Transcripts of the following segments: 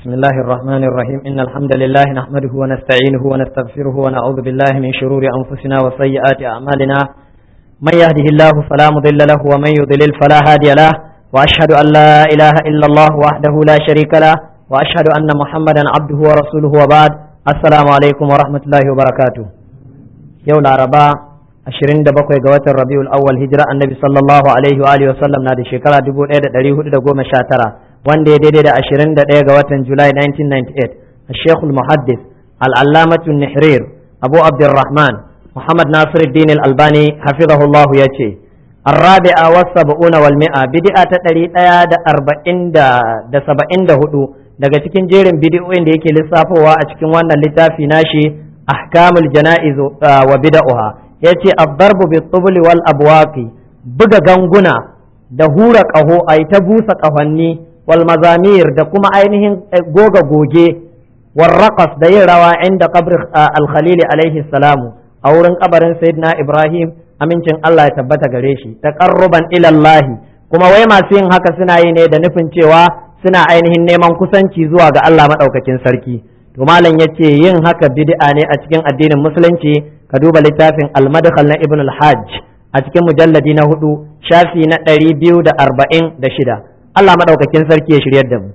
بسم الله الرحمن الرحيم إن الحمد لله نحمده ونستعينه ونستغفره ونعوذ بالله من شرور أنفسنا وسيئات أعمالنا من يهده الله فلا مضل له ومن يضلل فلا هادي له وأشهد أن لا إله إلا الله وحده لا شريك له وأشهد أن محمدا عبده ورسوله وبعد السلام عليكم ورحمة الله وبركاته يوم العرباء ashirin da bakwai ga watan rabiul awwal hijira annabi sallallahu alaihi wa alihi wasallam na da shekara dubu ɗaya da ɗari hudu da goma sha tara wanda ya daidai da ashirin da ɗaya ga watan julai 1998 الشيخ المحدث العلامة النحرير أبو عبد الرحمن محمد ناصر الدين الألباني حفظه الله يأتي الرابعة والسبعون والمئة بدعة تتري دا أربعين دا, دا سبعين دا هدو daga cikin jerin bidiyoyin da yake lissafowa a cikin wannan littafi nashi ahkamul jana'iz wa bid'aha yace ad-darbu bit-tubli wal abwaqi buga ganguna da hura ƙaho a ta busa ƙahonni wal mazamir da kuma ainihin goga goge warraqas da yin rawa inda qabr al-khalil alaihi salamu a wurin kabarin sayyidina ibrahim amincin Allah ya tabbata gare shi taqarruban ila Allah kuma wai masu yin haka suna yi ne da nufin cewa suna ainihin neman kusanci zuwa ga Allah madaukakin sarki to malam yace yin haka bid'a ne a cikin addinin musulunci ka duba littafin al-madkhal na ibn al-hajj a cikin mujalladi na hudu shafi na ɗari biyu da arba'in da shida Allah maɗaukakin sarki ya shiryar da mu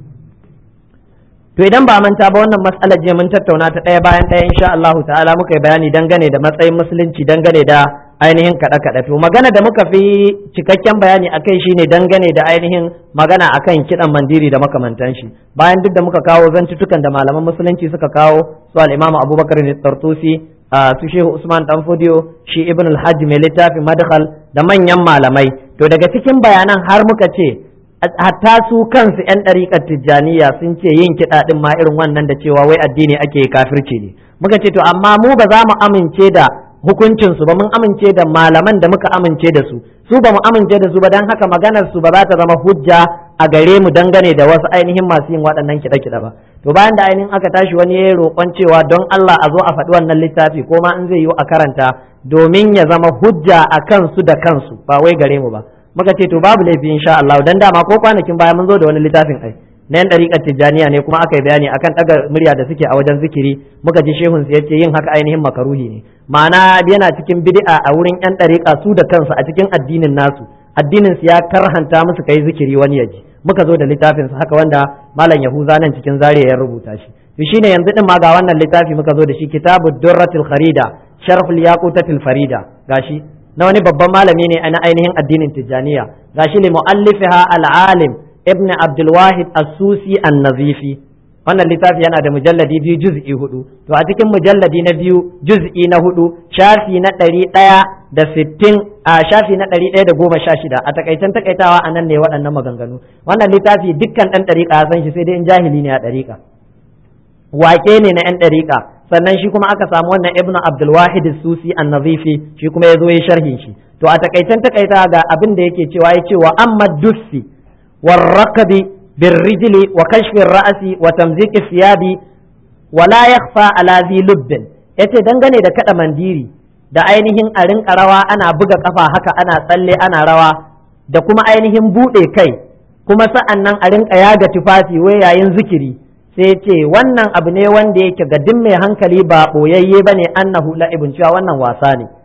to idan ba manta ba wannan matsalar je mun tattauna ta ɗaya bayan ɗaya insha Allah ta'ala muka yi bayani dangane da matsayin musulunci dangane da ainihin kaɗe kaɗe to magana da muka fi cikakken bayani akai shine dangane da ainihin magana akan kiɗan mandiri da makamantan shi bayan duk da muka kawo zantutukan da malaman musulunci suka kawo su al-Imam Abubakar Tartusi su Shehu Usman Danfodiyo shi Ibn al-Hajj mai littafin Madkhal da manyan malamai to daga cikin bayanan har muka ce hatta su kansu 'yan ɗariƙar tijjaniya sun ce yin kiɗa ɗin ma irin wannan da cewa wai addini ake kafirci ne muka ce to amma mu ba za mu amince da hukuncinsu ba mun amince da malaman da muka amince da su su ba mu amince da su ba don haka maganar su ba za ta zama hujja a gare mu dangane da wasu ainihin masu yin waɗannan kiɗe-kiɗe ba to bayan da ainihin aka tashi wani ya roƙon cewa don Allah a zo a faɗi wannan littafi ko ma in zai yiwu a karanta domin ya zama hujja a kansu da kansu ba wai gare mu ba muka ce to babu laifi insha Allah dan dama ko kwanakin baya mun zo da wani littafin ai na yan dariƙar tijjaniya ne kuma aka yi bayani akan ɗaga murya da suke a wajen zikiri muka ji shehun su yace yin haka ainihin makaruhi ne ma'ana yana cikin bid'a a wurin yan dariƙa su da kansu a cikin addinin nasu addinin su ya karhanta musu kai zikiri wani yaji muka zo da littafin su haka wanda malam yahuza nan cikin zariya ya rubuta shi to shine yanzu din ma ga wannan littafi muka zo da shi kitabud durratil kharida sharhul yaqutatil farida gashi na wani babban malami ne na ainihin addinin tijjaniya gashi li muallifiha al-alim ibn abdul wahid as-susi an-nazifi wannan littafi yana da mujalladi biyu juz'i hudu to a cikin mujalladi na biyu juz'i na hudu shafi na ɗari ɗaya da sittin a shafi na ɗari ɗaya da goma sha shida a takaitan takaitawa a nan ne waɗannan maganganu wannan littafi dukkan ɗan ɗariƙa ya san shi sai dai in jahili ne a ɗariƙa wake ne na 'yan ɗariƙa sannan shi kuma aka samu wannan ibnu abdulwahid susi an-nazifi shi kuma ya zo ya sharhin shi to a takaitan takaita ga abin da yake cewa ya ce wa amma dussi warrakabi birrijili wa kashfin ra'asi wa tamziki siyabi wa la yakhfa ala zi lubbin yace dangane da kada mandiri da ainihin a rinka rawa ana buga kafa haka ana tsalle ana rawa da kuma ainihin bude kai kuma sa'an nan a rinka yaga tufafi wai yayin zikiri sai ce wannan abu ne wanda yake ga duk mai hankali ba ɓoyayye ba ne annahu la'ibun cewa wannan wasa ne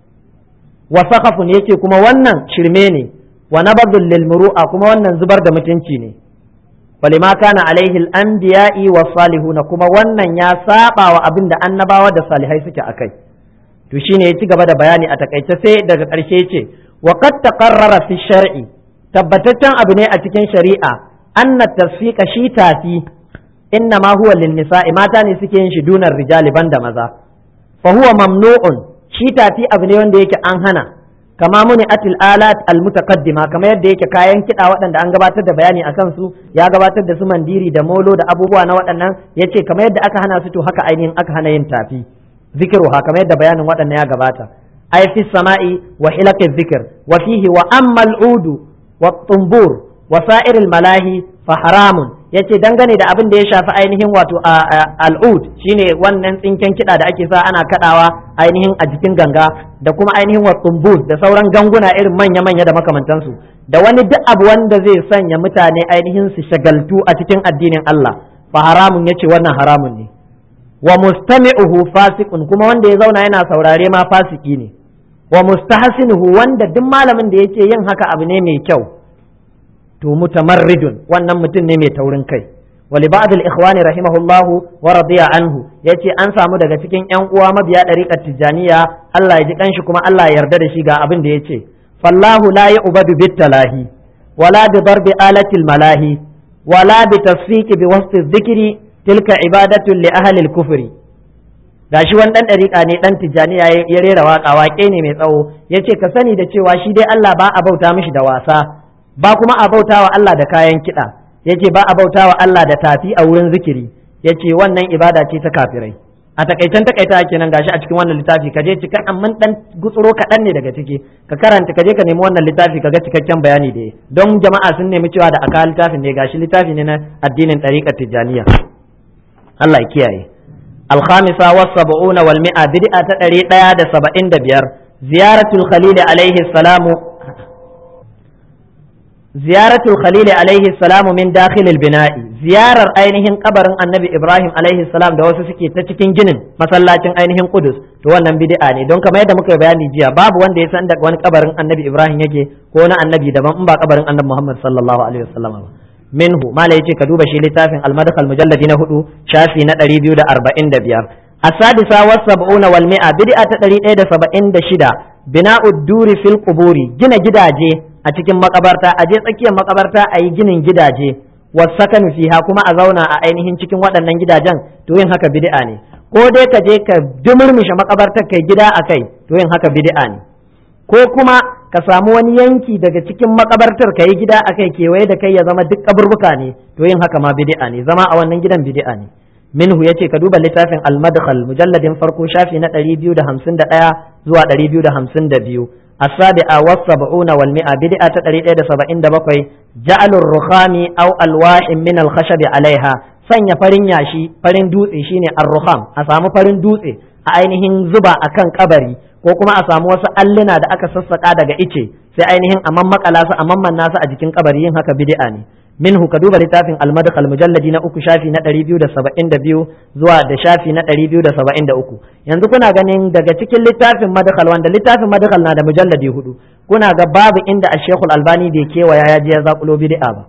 wa sakafun yake kuma wannan shirme ne wa nabadul lil muru'a kuma wannan zubar da mutunci ne walima kana alaihi al-anbiya'i wa salihuna kuma wannan ya saba wa abin da annabawa da salihai suke akai to shine ya ci gaba da bayani a takaice sai daga ƙarshe ce wa qad taqarrara fi shar'i tabbataccen abu ne a cikin shari'a anna tasfiqa shi tafi inna ma huwa lin nisa'i mata ne suke yin shi dunar rijali banda maza fa huwa mamnu'un shi tafi abu ne wanda yake an hana kama muni atil alat al mutaqaddima kama yadda yake kayan kiɗa waɗanda an gabatar da bayani akan su ya gabatar da su mandiri da molo da abubuwa na waɗannan yace kama yadda aka hana su to haka ainihin aka hana yin tafi zikiruha kama yadda bayanin waɗannan ya gabata ay fi sama'i wa hilaqi dhikr wa fihi wa amma al udu wa tumbur wa sa'iril malahi fa haramun yace dangane da abin da ya shafi ainihin wato al'ud shine wannan tsinken kiɗa da ake sa ana kaɗawa ainihin a jikin ganga da kuma ainihin wa tumbus da sauran ganguna irin manya-manya da makamantansu da wani duk abu wanda zai sanya mutane ainihin su shagaltu a cikin addinin Allah fa haramun yace wannan haramun ne wa mustami'uhu fasiqun kuma wanda ya zauna yana saurare ma fasiki ne wa mustahsinuhu wanda duk malamin da yake yin haka abu ne mai kyau to mutamarridun wannan mutum ne mai taurin kai wali ba'd al-ikhwani rahimahullahu wa radiya anhu yace an samu daga cikin yan uwa mabiya dariqat tijaniya Allah ya ji kanshi kuma Allah ya yarda da shi ga abin da yace fallahu la yu'badu bit-talahi wala bi darbi alatil malahi wala bi tasfiqi bi wasti dhikri tilka ibadatun li ahli al-kufri gashi wani dan dariƙa ne dan tijaniya ya rera waka waƙe ne mai tsawo yace ka sani da cewa shi dai Allah ba a bauta mishi da wasa ba kuma a bauta wa Allah da kayan kiɗa yace ba a bauta wa Allah da tafi a wurin zikiri yace wannan ibada ce ta kafirai a takaitan takaita kenan gashi a cikin wannan littafi kaje cikin amma dan gutsuro kaɗan ne daga ciki ka karanta kaje ka nemi wannan littafi kaga cikakken bayani da don jama'a sun nemi cewa da aka littafin ne gashi littafi ne na addinin ɗariƙar tijjaniya Allah ya kiyaye الخامسة والسبعون والمئة بدعة تدري دا سبعين دبير زيارة الخليل عليه السلام زيارة الخليل عليه السلام من داخل البناء زيارة أينهن قبر النبي إبراهيم عليه السلام da wasu suke ta cikin ginin masallacin ainihin Qudus to wannan bid'a ne don kamar yadda muka yi bayani jiya babu wanda ya san da wani kabarin annabi Ibrahim yake ko na annabi daban in ba kabarin annabi Muhammad sallallahu alaihi wasallam ba minhu mala yace ka duba shi littafin al-madkhal mujalladi na hudu shafi na 245 السادسة والسبعون والمئة بدعة تدري إيدا سبعين دشدا بناء الدور في القبور جنا جداجي أتكين مقبرتا أجي تكين مقبرتا أي جن جداجي والسكن فيها كما أزونا أينهن تكين ودن جداجان توين هكا بدعاني ko dai ka je ka dumurmushe makabartar kai gida a kai to yin haka bid'a ne ko kuma ka samu wani yanki daga cikin makabartar ka yi gida a kai kewaye da kai ya zama duk kaburbuka ne to yin haka ma bid'a ne zama a wannan gidan bid'a ne minhu yace ka duba littafin al-madkhal mujalladin farko shafi na 251 zuwa 252 as-sabi'a was-sab'una wal mi'a bid'a ta 177 ja'alur rukhami aw alwahin min al-khashab 'alayha sanya farin yashi farin dutse shine ar-rukham a samu farin dutse a ainihin zuba akan kabari ko kuma a samu wasu alluna da aka sassaka daga ice sai ainihin a mammakala su a mammanna su a jikin kabari yin haka bid'a ne minhu ka duba littafin al-madkhal mujalladi na uku shafi na 272 zuwa da shafi na 273 yanzu kuna ganin daga cikin littafin madkhal wanda littafin madkhal na da mujalladi hudu kuna ga babu inda ash-shaykh al-albani bai kewaya ya je ya zakulo bid'a ba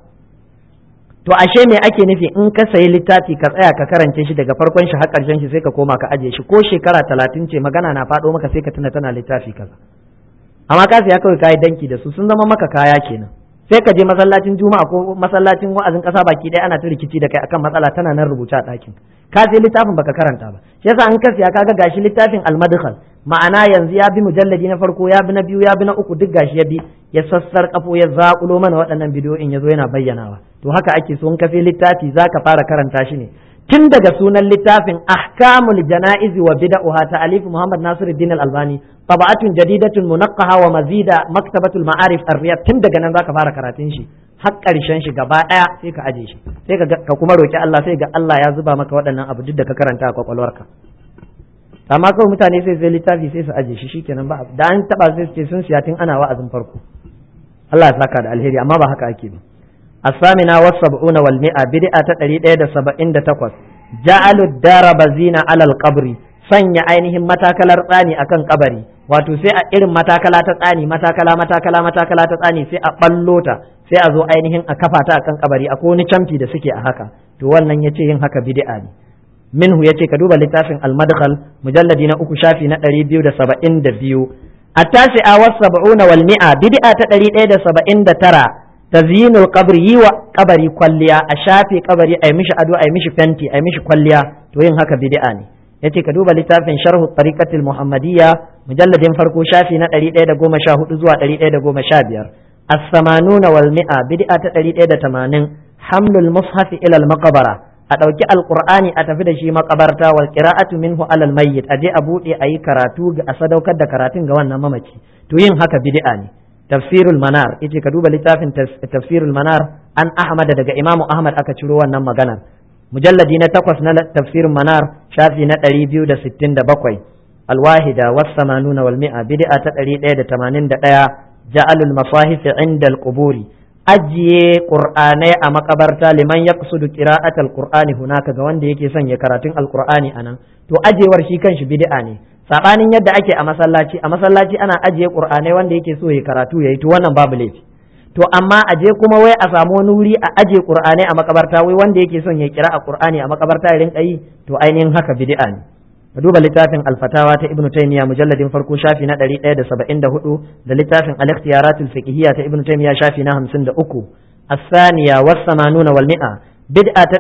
to ashe me ake nufi in ka sayi littafi ka tsaya ka karance shi daga farkon shi har karshen shi sai ka koma ka ajiye shi ko shekara talatin ce magana na faɗo maka sai ka tuna tana littafi kaza amma ka saya kawai kayi danki da su sun zama maka kaya kenan sai ka je masallacin juma'a ko masallacin wa'azin kasa baki ɗaya ana ta rikici da kai akan matsala tana nan rubuta a ɗakin ka sai littafin baka karanta ba shi yasa an ka siya kaga gashi littafin al-madkhal ma'ana yanzu ya bi mujalladi na farko ya bi na biyu ya bi na uku duk gashi ya bi ya sassar kafo ya zakulo mana waɗannan bidiyoyin ya zo yana bayyanawa to haka ake so in ka sai littafi zaka fara karanta shi ne tun daga sunan littafin ahkamul janaizi wa bid'uha ta alif Muhammad Nasiruddin Al-Albani tabatun jadidatun munaqqaha wa mazida maktabatul ma'arif ar-riyad tun daga nan zaka fara karatun shi har karshen shi gaba daya sai ka aje shi sai ka kuma roki Allah sai ga Allah ya zuba maka waɗannan abu duk da ka karanta a kwakwalwarka amma kawai mutane sai zai littafi sai su aje shi shikenan ba da an taba sai su ce sun siya tun ana wa'azin farko Allah ya saka da alheri amma ba haka ake ba الثامنة والسبعون والمئة بدعة تقريد إيدا سبعين تقوس جعلوا الدار بزينة على القبر sanya ainihin matakalar tsani akan kabari wato sai a irin matakala ta tsani matakala matakala matakala ta tsani sai a ballo ta sai a zo ainihin a kafa ta akan kabari akwai wani camfi da suke a haka to wannan yace yin haka bid'a ne minhu yace ka duba littafin al-madkhal mujalladi na uku shafi na 272 التاسعة والسبعون والمئة بدعة تقريد إيدا سبعين ترى tazyinul qabri yi wa kabari kwalliya a shafe kabari ai mishi ado ai mishi fenti ai mishi kwalliya to yin haka bid'a ne yace ka duba littafin sharhu tariqatil muhammadiyya mujalladin farko shafi na 114 zuwa 115 as-samanuna wal mi'a bid'a ta 180 hamlul mushaf ila al-maqbara a ɗauki alqur'ani a tafi da shi makabarta wal qira'atu minhu ala al-mayyit aje a bude ayi karatu a sadaukar da karatun ga wannan mamaci to yin haka bid'a ne tafsirul manar yace ka duba littafin tafsirul manar an ahmad daga imamu ahmad aka ciro wannan maganar mujalladi na takwas na tafsirul manar shafi na ɗari biyu da sittin da bakwai alwahida was samanuna wal mi'a bid'a ta ɗari ɗaya da tamanin da ɗaya ja'alul masahif inda al-quburi ajiye qur'anai a makabarta liman yaqsudu qira'atal qur'ani hunaka ga wanda yake son ya karatun alqur'ani anan to ajewar shi kanshi bid'a ne sabanin yadda ake a masallaci a masallaci ana ajiye qur'anai wanda yake so ya karatu yayi to wannan babu laifi to amma a je kuma wai a samu wani wuri a aje qur'anai a makabarta wai wanda yake son ya kira a qur'ani a makabarta ya rinka yi to ainihin haka bid'a ne ka duba littafin alfatawa ta ibnu taymiya mujalladin farko shafi na 174 da littafin al-ikhtiyaratul fiqhiyya ta ibnu taymiya shafi na 53 as-saniya was-samanuna wal mi'a bid'a ta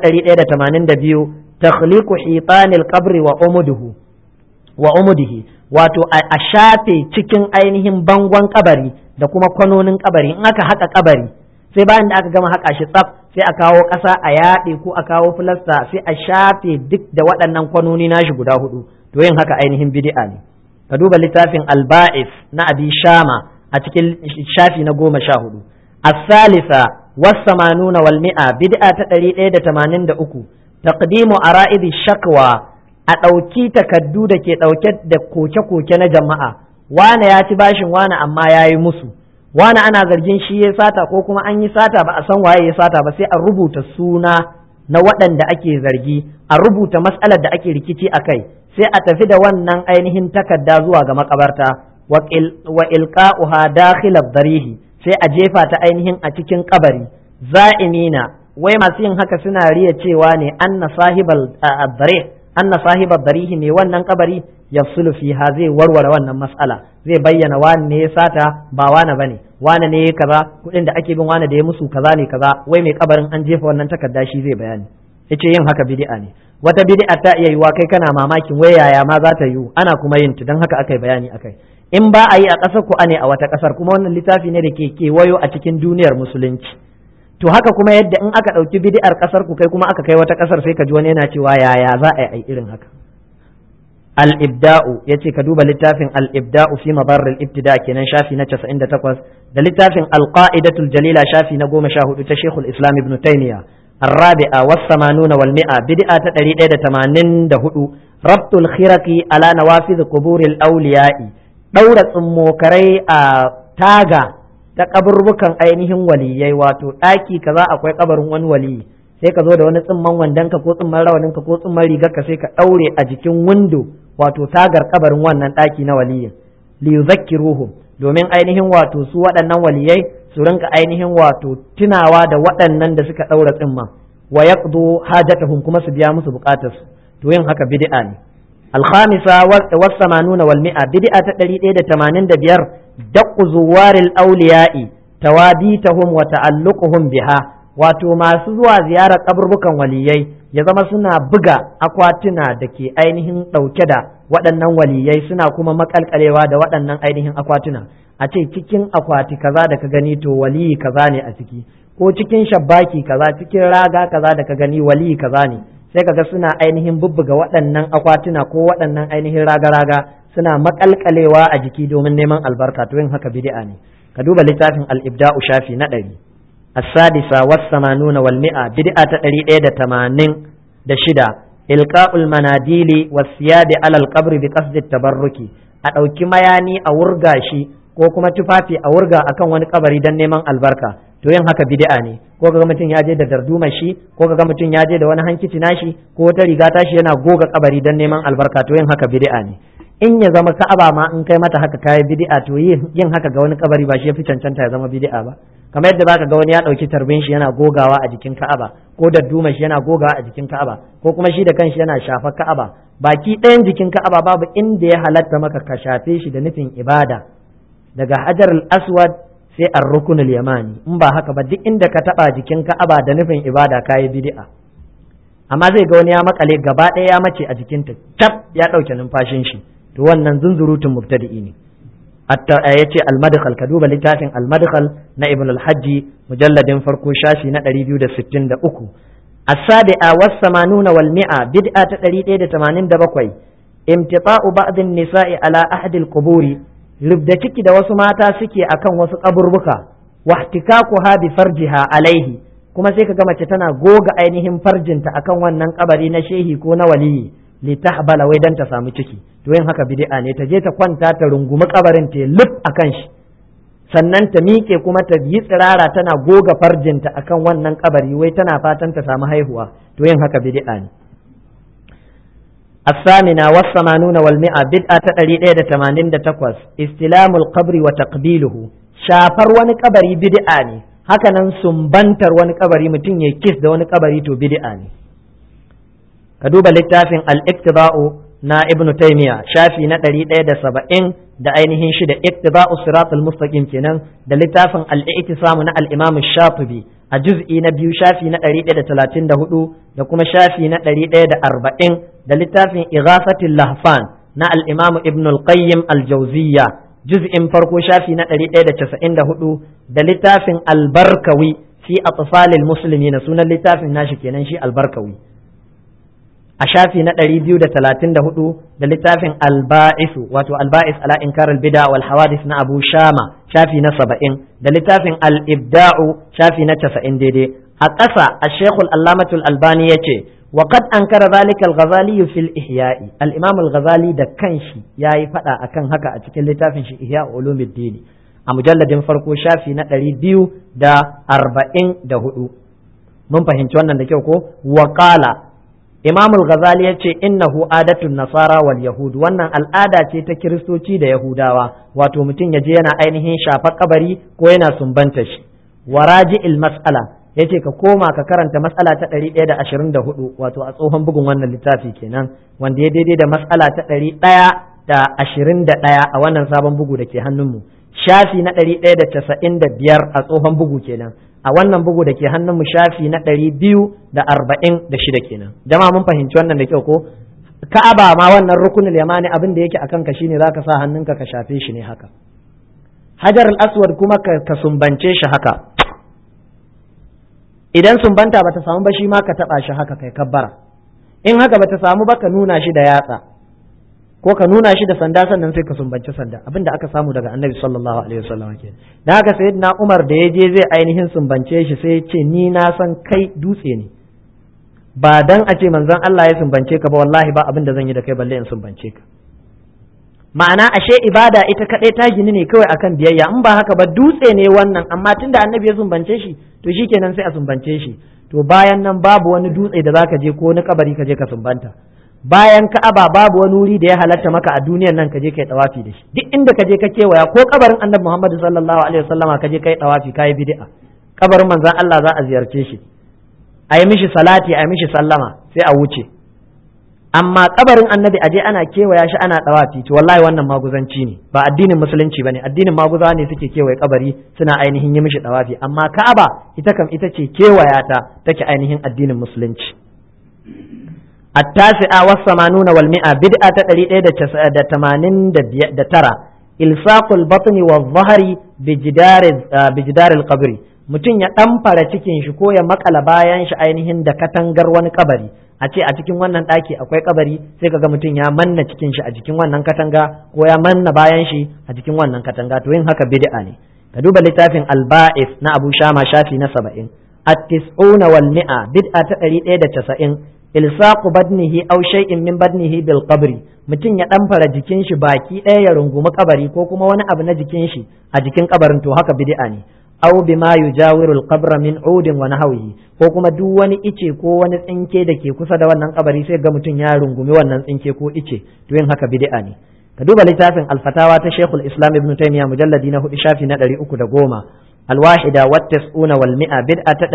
182 takhliqu hitanil qabri wa umuduhu wa umudihi wato a shafe cikin ainihin bangon kabari da kuma kwanonin kabari in aka haka kabari sai bayan da aka gama haka shi tsaf sai a kawo ƙasa a yaɗe ko a kawo filasta sai a shafe duk da waɗannan kwanoni nashi guda hudu to yin haka ainihin bid'a ne ka duba littafin alba'is na abi shama a cikin shafi na goma sha hudu as-salisa was-samanuna wal mi'a bid'a ta ɗari ɗaya da tamanin da uku taqdimu ara'idi shakwa a ɗauki takaddu da ke ɗauke da koke-koke na jama'a wane ya ci bashin wane amma ya yi musu wane ana zargin shi ya sata ko kuma an yi sata ba a san waye ya sata ba sai a rubuta suna na waɗanda ake zargi a rubuta matsalar da ake rikici a kai sai a tafi da wannan ainihin takarda zuwa ga makabarta wa ilqa'uha dakhila darihi sai a jefa ta ainihin a cikin kabari za'imina wai masu yin haka suna riya cewa ne anna sahibal darih anna sahibar darihi ne wannan kabari ya fiha zai warware wannan mas'ala zai bayyana wani ne ya sata ba wani bane wani ne ya kaza kuɗin da ake bin wani da ya musu kaza ne kaza wai mai kabarin an jefa wannan takarda shi zai bayani yace yin haka bid'a ne wata bid'a ta iya yiwa kai kana mamakin wai yaya ma za ta yiwu ana kuma yin ta dan haka akai bayani akai in ba a yi a ƙasar ku ne a wata ƙasar kuma wannan littafi ne da ke kewayo a cikin duniyar musulunci to haka kuma yadda in aka ɗauki bid'ar ƙasar ku kai kuma aka kai wata ƙasar sai ka ji wani yana cewa yaya za a yi irin haka al-ibda'u yace ka duba littafin al-ibda'u fi mabar al-ibtida kenan shafi na 98 da littafin al-qa'idatul jalila shafi na 14 ta Sheikhul Islam Ibn Taymiyyah الرابعة والثمانون والمئة بدعة تريد تمانين دهدو ربط الخرق على نوافذ قبور الأولياء دورة موكري تاغا ta kaburbukan ainihin waliyai wato ɗaki kaza akwai kabarin wani waliyi sai ka zo da wani tsimman wandonka ko tsimman rawaninka ko tsimman rigarka sai ka ɗaure a jikin windo wato tagar kabarin wannan ɗaki na waliyin li yuzakkiruhum domin ainihin wato su waɗannan waliyai su rinka ainihin wato tunawa da waɗannan da suka ɗaura tsimman wa yaqdu hajatahum kuma su biya musu bukatarsu to yin haka bid'a ne الخامسة والثمانون والمئة بدئة تدري إيدة تمانين دبير دق زوار الأولياء توابيتهم وتعلقهم بها wato masu zuwa ziyarar kaburbukan waliyai ya zama suna buga akwatuna da ke ainihin ɗauke da waɗannan waliyai suna kuma makalkalewa da waɗannan ainihin akwatuna a ce cikin akwati kaza da ka gani to waliyi kaza ne a ciki ko cikin shabbaki kaza cikin raga kaza da ka gani waliyi kaza ne sai kaga suna ainihin bubbuga waɗannan akwatuna ko waɗannan ainihin raga-raga suna makalkalewa a jiki domin neman albarka to yin haka bid'a ne ka duba littafin al-ibda'u shafi na ɗari as-sadisa was-samanuna wal mi'a bid'a ta ɗari ɗaya da tamanin da shida ilqa'ul manadili was-siyabi alal qabri bi qasdi tabarruki a ɗauki mayani a wurga shi ko kuma tufafi a wurga akan wani kabari don neman albarka to yin haka bid'a ne ko kaga mutum ya je da darduma shi ko kaga mutum ya je da wani hankici nashi ko wata riga tashi yana goga kabari don neman albarka to yin haka bid'a ne in ya zama ka'aba ma in kai mata haka kai bid'a to yin haka ga wani kabari ba shi yafi cancanta ya zama bid'a ba kamar yadda zaka ga wani ya dauki tarbin shi yana gogawa a jikin ka'aba ko darduma shi yana gogawa a jikin ka'aba ko kuma shi da kanshi yana shafa ka'aba baki ɗayan jikin ka'aba babu inda ya halatta maka ka shafe shi da nufin ibada daga hajar al-aswad sai ar rukunul yamani in ba haka ba duk inda ka taba jikin ka'aba da nufin ibada kayi bid'a amma zai ga wani ya makale gaba ɗaya ya mace a jikinta tab ya ɗauke numfashin shi to wannan zunzurutun mubtadi'i ne hatta ya ce al-madkhal ka duba littafin al-madkhal na ibn al-hajji mujalladin farko shafi na 263 as-sabi'a was-samanuna wal mi'a bid'a ta 187 imtita'u ba'd an-nisa'i ala ahdi al-quburi rubda ciki da wasu mata suke akan wasu kaburbuka wahtikakuha bi farjiha alaihi kuma sai kaga mace tana goga ainihin farjinta akan wannan kabari na shehi ko na waliyi li tahbala wai dan ta samu ciki to yin haka bid'a ne ta je ta kwanta ta rungumi kabarin ta luf akan shi sannan ta miƙe kuma ta yi tsirara tana goga farjinta akan wannan kabari wai tana fatan ta samu haihuwa to yin haka bid'a ne الثامنة والثمانون والمئة بدعة تقريد تمانين تقوس استلام القبر وتقبيله شافر wani kabari bid'a ne hakanan sumbantar wani kabari mutum ya kis da wani kabari to bid'a ne ka duba littafin al-iktiba'u na ibnu taymiya shafi na ɗari ɗaya da saba'in da ainihin shida iktiba'u siratul mustaqim kenan da littafin al-i'tisamu na al-imam shatibi a juz'i na biyu shafi na ɗari ɗaya da talatin da hudu da kuma shafi na ɗari ɗaya da arba'in da littafin ighafatul lahfan na al-imam ibn al-qayyim al-jawziyya juz'in farko shafi na ɗari ɗaya da casa'in da hudu da littafin al-barkawi fi atfalil muslimin sunan littafin nashi kenan shi al-barkawi a shafi na ɗari biyu da talatin da hudu da littafin alba'isu wato alba'is ala inkar bida wal hawadis na abu shama shafi na saba'in da littafin al-ibda'u shafi na casa'in daidai a ƙasa a shekul allamatul albani ya ce wa qad ankara zalika al-ghazali fil ihya'i al-imam al-ghazali da kanshi yayi fada akan haka a cikin littafin shi ihya ulumuddin a mujalladin farko shafi na ɗari biyu da arba'in da hudu mun fahimci wannan da kyau ko wa qala Imam al-Ghazali ya ce innahu adatun nasara wal yahud wannan al'ada ce ta kiristoci da yahudawa wato mutum ya je yana ainihin shafa kabari ko yana sumbanta shi waraji il mas'ala yace ka koma ka karanta mas'ala ta 124 wato a tsohon bugun wannan littafi kenan wanda ya daidai da mas'ala ta 121 a wannan sabon bugu da ke hannunmu shafi na 195 a tsohon bugu kenan a wannan bugu da ke hannunmu shafi na ɗari biyu da arba'in da shida kenan jama'a mun fahimci wannan da kyau ko ka'aba ma wannan rukunin yamani abin da yake akan ka shine zaka sa hannunka ka shafe shi ne haka hajar al-aswad kuma ka sumbance shi haka idan sumbanta bata samu ba shi ma ka taba shi haka kai kabbara in haka bata samu ba ka nuna shi da yatsa ko ka nuna shi da sanda sannan sai ka sumbanci sanda abin da aka samu daga annabi sallallahu alaihi wasallam ke da haka sayyidina umar da ya je zai ainihin sumbance shi sai ya ce ni na san kai dutse ne ba dan a ce manzon Allah ya sumbance ka ba wallahi ba abin da zan yi da kai balle in sumbance ka ma'ana ashe ibada ita kadai ta gini ne kawai akan biyayya in ba haka ba dutse ne wannan amma tunda annabi ya sumbance shi to shikenan sai a sumbance shi to bayan nan babu wani dutse da zaka je ko wani kabari ka je ka sumbanta bayan ka'aba babu wani wuri da ya halatta maka a duniyar nan ka je kai tawafi da shi duk inda ka je ka kewaya ko kabarin annabi Muhammad sallallahu alaihi wasallama ka je kai tawafi kai bid'a kabarin manzon Allah za a ziyarce shi a yi mishi salati a yi mishi sallama sai a wuce amma kabarin annabi aje ana kewaya shi ana tawafi to wallahi wannan maguzanci ne ba addinin musulunci bane addinin maguza ne suke kewaye kabari suna ainihin yi mishi tawafi amma ka'aba ita kam ita ce kewaya ta take ainihin addinin musulunci التاسعة والثمانون والمئة بدعة تقريد دا تمانين دا ترى إلصاق البطن والظهر بجدار بجدار القبر mutum ya ɗamfara cikin shi ko ya makala bayan shi ainihin da katangar wani kabari a ce a cikin wannan ɗaki akwai kabari sai kaga mutum ya manna cikin shi a jikin wannan katanga ko ya manna bayan shi a jikin wannan katanga to yin haka bid'a ne ka duba littafin al-ba'is na Abu Shama shafi na 70 at-tis'una wal mi'a bid'a ta 190 ilsaqu badnihi aw shay'in min badnihi bil qabri mutum ya ɗamfara jikin shi baki ɗaya ya rungumi kabari ko kuma wani abu na jikin shi a jikin kabarin to haka bid'a ne aw bima yujawiru al qabra min udin wa nahwihi ko kuma duk wani ice ko wani tsinke da ke kusa da wannan kabari sai ga mutum ya rungumi wannan tsinke ko ice to yin haka bid'a ne ka duba littafin al-fatawa ta Sheikhul Islam Ibn Taymiyyah mujalladi na hudu shafi na 310 al-wahida wa tas'una wal mi'a bid'a ta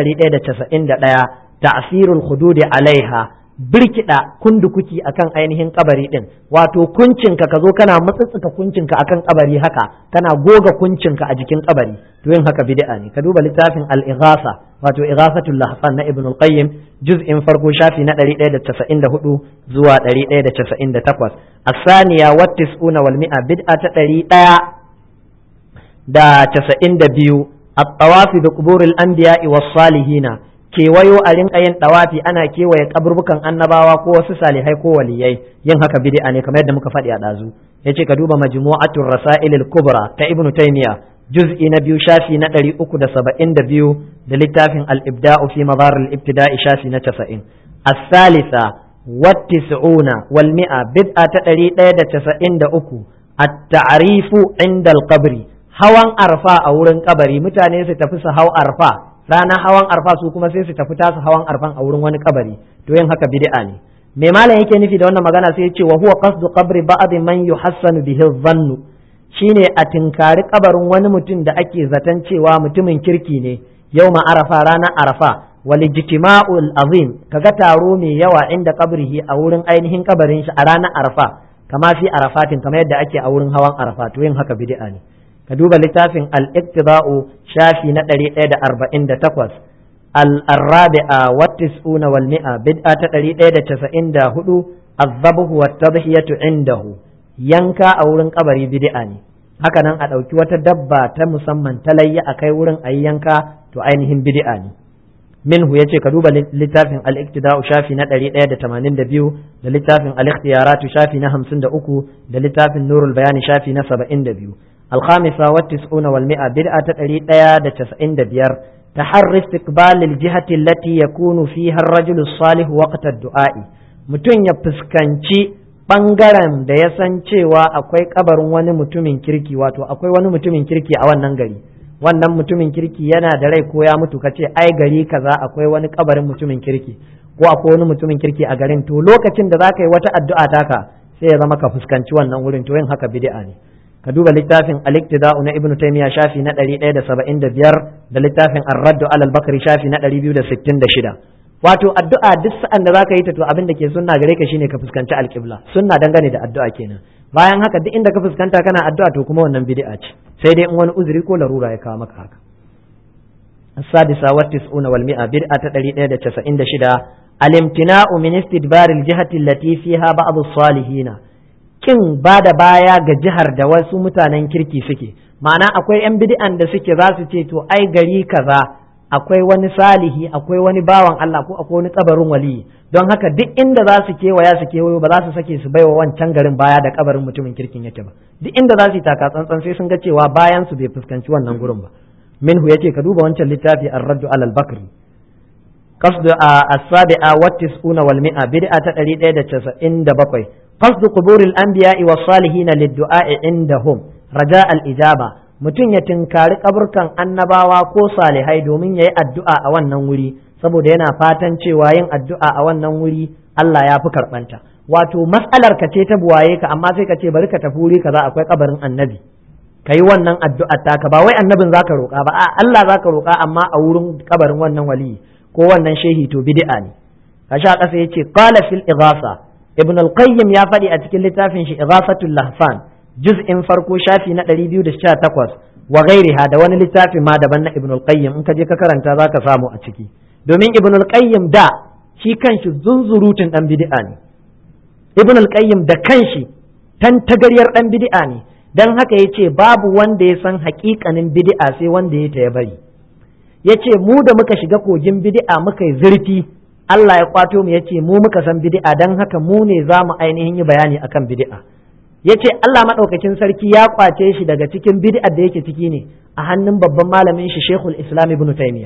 191 ta'sirul hududi alaiha birkida kundukuki akan ainihin kabari din wato kuncinka ka zo kana matsatsuka kuncinka akan kabari haka kana goga kuncinka a jikin kabari to yin haka bid'a ne ka duba littafin al-ighasa wato ighasatul lahfan na ibn al-qayyim juz'in farko shafi na 194 zuwa 198 as-saniya wa tis'una wal mi'a bid'a ta 100 da 92 at-tawafi bi quburil anbiya'i was salihina kewayo a rinka yin dawafi ana kewaye kaburbukan annabawa ko wasu salihai ko waliyai yin haka bid'a ne kamar yadda muka faɗi a ɗazu yace ka duba majmu'atul rasail al-kubra ta ibnu taymiya juz'i na biyu shafi na ɗari uku da saba'in da biyu da littafin al-ibda'u fi madar al-ibtida'i shafi na casa'in as-salisa wattis'una wal mi'a bid'a ta ɗari ɗaya da casa'in da uku at-ta'rifu inda al-qabri hawan arfa a wurin kabari mutane su tafi su hau arfa ranar hawan arfa su kuma sai su tafi tasu hawan arfan a wurin wani kabari to yin haka bid'a ne me malam yake nufi da wannan magana sai ya ce wa huwa qasdu qabri ba'd man yuhassanu bihi dhannu shine a tinkari kabarin wani mutum da ake zaton cewa mutumin kirki ne yau arafa ranar arafa walijtima'ul azim kaga taro mai yawa inda kabrihi a wurin ainihin kabarin shi a ranar arafa kama fi arafatin kamar yadda ake a wurin hawan arafa to yin haka bid'a ne ka duba littafin al-iqtida'u shafi na 148 al-rabi'a wa tis'una wal mi'a bid'a ta 194 az-zabhu wat tadhiyatu indahu yanka a wurin kabari bid'a ne haka nan a ɗauki wata dabba ta musamman ta layya a kai wurin a yanka to ainihin bid'a ne minhu yace ka duba littafin al-iktida'u shafi na 182 da littafin al-ikhtiyaratu shafi na 53 da littafin nurul bayani shafi na 72 al-khamisa wa tis'una wal mi'a bid'a ta 195 تحري استقبال الجهة التي يكون فيها الرجل الصالح وقت الدعاء mutum ya fuskanci ɓangaren da ya san cewa akwai kabarin wani mutumin kirki wato akwai wani mutumin kirki a wannan gari wannan mutumin kirki yana da rai ko ya mutu kace ai gari kaza akwai wani kabarin mutumin kirki ko akwai wani mutumin kirki a garin to lokacin da zaka yi wata addu'a taka sai ya zama ka fuskanci wannan wurin to yin haka bid'a ne ka duba littafin al-iktida'u na ibnu taymiya shafi na 175 da littafin ar-radd ala al-bakri shafi na 266 wato addu'a duk sa'an da zaka yi ta to abin da ke sunna gare ka shine ka fuskanci al-qibla sunna dangane da addu'a kenan bayan haka duk inda ka fuskanta kana addu'a to kuma wannan bid'a ce sai dai in wani uzuri ko larura ya kawo maka haka السادسة والتسعون والمئة بدعة تدريد تسعين شدا الامتناع من استدبار الجهة التي فيها بعض الصالحين kin ba da baya ga jihar da wasu mutanen kirki suke ma'ana akwai 'yan bid'an da suke za su ce to ai gari kaza akwai wani salihi akwai wani bawan Allah ko akwai wani kabarin waliyi don haka duk inda za su kewaya su kewayo ba za su sake su baiwa wancan garin baya da kabarin mutumin kirkin yake ba duk inda za su yi taka tsantsan sai sun ga cewa bayan su bai fuskanci wannan gurin ba minhu yace ka duba wancan littafi ar-raddu alal bakri qasdu as-sabi'a wa tis'una wal mi'a bid'a ta 197 قصد قبور الأنبياء والصالحين للدعاء عندهم رجاء الإجابة mutum ya tinkari kaburkan annabawa ko salihai domin ya yi addu'a a wannan wuri saboda yana fatan cewa yin addu'a a wannan wuri Allah ya fi karɓanta wato matsalar ka ce ta buwaye ka amma sai ka ce bari ka tafi wuri kaza akwai kabarin annabi ka yi wannan addu'a taka ba wai annabin zaka roƙa ba a Allah zaka roƙa amma a wurin kabarin wannan wali ko wannan shehi to bid'a ne kashi a ƙasa yace qala fil ighasa ibn al-qayyim ya faɗi a cikin littafin shi ighafatul lahfan juz'in farko shafi na 218 wa ghairiha da wani littafi ma daban na ibn al-qayyim in ka je ka karanta zaka samu a ciki domin ibn al-qayyim da shi kanshi zunzurutun dan bid'a ne ibn al-qayyim da kanshi tan tagaryar dan bid'a ne dan haka yace babu wanda ya san haƙiƙanin bid'a sai wanda ya ta ya bari yace mu da muka shiga kogin bid'a muka yi zurfi Allah ya kwato mu yace mu muka san bid'a dan haka mu ne za mu ainihin yi bayani akan bid'a yace Allah madaukakin sarki ya kwace shi daga cikin bid'a da yake ciki ne a hannun babban malamin shi Sheikhul Islam Ibn Taymiyyah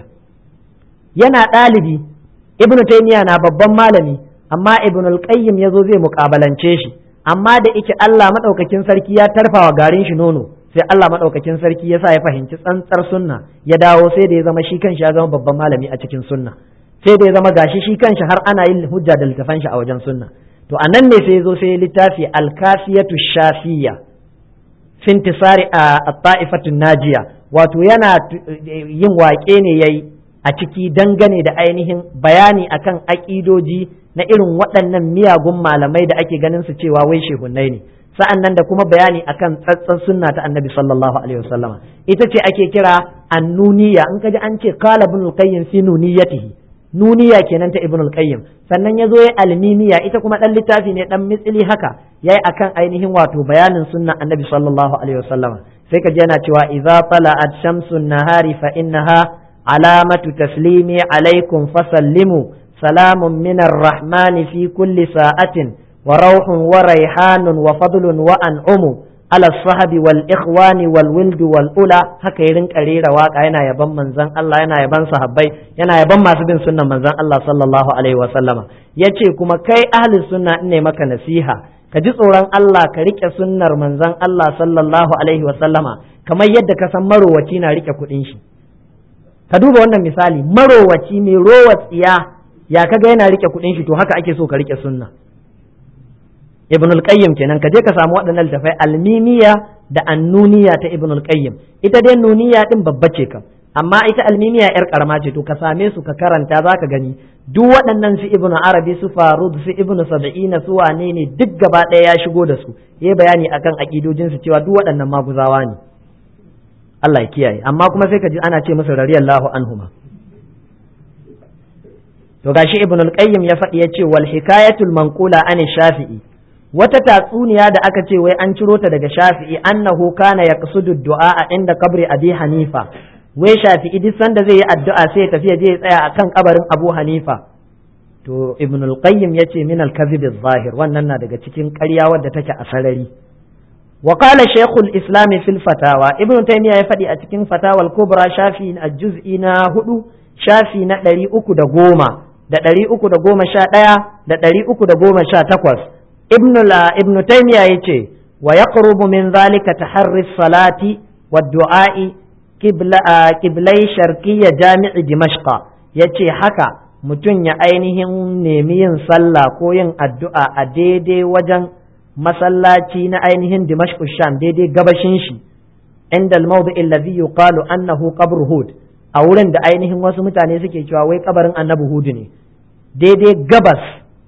yana ɗalibi Ibn Taymiyyah na babban malami amma Ibn al-Qayyim yazo zai mukabalance shi amma da yake Allah madaukakin sarki ya tarfawa garin shi nono sai Allah madaukakin sarki ya sa ya fahimci tsantsar sunna ya dawo sai da ya zama shi kanshi ya zama babban malami a cikin sunna sai da ya zama gashi shi kanshi har ana yin hujja da littafan shi a wajen sunna to anan ne sai zo sai littafi alkafiyatu shafiya fintisari a ta'ifatun najiya wato yana yin waƙe ne yayi a ciki dangane da ainihin bayani akan aƙidoji na irin waɗannan miyagun malamai da ake ganin su cewa wai shehunnai ne sa'an nan da kuma bayani akan tsatsan sunna ta annabi sallallahu alaihi wasallama ita ce ake kira annuniya in ka ji an ce qala ibn al-qayyim fi nuniyatihi nuniya kenan ta ibn al-qayyim sannan ya zo ya almimiya ita kuma dan littafi ne dan mitsili haka yayi akan ainihin wato bayanin sunna annabi sallallahu alaihi wasallam sai ka ji yana cewa idza tala'at shamsun nahari fa innaha alamatu taslimi alaikum fasallimu salamun min rahmani fi kulli sa'atin wa rauhun wa raihanun wa fadlun wa an'umu ala sahabi wal ikhwani wal wildu wal ula haka ya rinka rera waka yana yaban manzon Allah yana yaban sahabbai yana yaban masu bin sunnan manzon Allah sallallahu alaihi wa sallama yace kuma kai ahli sunna ne maka nasiha ka ji tsoron Allah ka rike sunnar manzon Allah sallallahu alaihi wa sallama kamar yadda ka san marowaci na rike kuɗin shi ka duba wannan misali marowaci mai rowa tsiya ya kaga yana rike kuɗin shi to haka ake so ka rike sunna ibn al-qayyim kenan ka je ka samu waɗannan littafai almimiya da annuniya ta ibn al-qayyim ita dai nuniya din babba ce kam amma ita almimiya yar karama ce to ka same su ka karanta zaka gani duk waɗannan su ibn arabi su farud su ibn sab'ina su wane ne duk gaba ɗaya ya shigo da su yayi bayani akan akidojin su cewa duk waɗannan maguzawa ne Allah ya kiyaye amma kuma sai ka ji ana ce musu radiyallahu anhuma to gashi ibn al-qayyim ya faɗi ya ce wal hikayatul manqula an shafi'i wata tatsuniya da aka ce wai an ciro ta daga shafi'i annahu kana yaqsudu du'a a inda kabri abi hanifa wai shafi'i duk sanda zai yi addu'a sai ya tafi je ya tsaya akan kabarin abu hanifa to ibn al-qayyim yace min al-kadhib zahir wannan na daga cikin ƙarya wadda take a sarari wa qala shaykhul islam fil fatawa ibn taymiya ya faɗi a cikin fatawa al-kubra shafi a juz'i na hudu shafi na ɗari uku da goma da ɗari uku da goma sha ɗaya da ɗari uku da goma sha takwas ibn la ibn taymiya yace wa yaqrubu min zalika taharri salati wa du'a'i qibla qiblai sharqiyya jami'i dimashqa yace haka mutum ya ainihin nemi yin sallah ko yin addu'a a daidai wajen masallaci na ainihin dimashq sham daidai gabashin shi inda al-mawdi alladhi yuqalu annahu qabr hud a wurin da ainihin wasu mutane suke cewa wai kabarin annabi hudu ne daidai gabas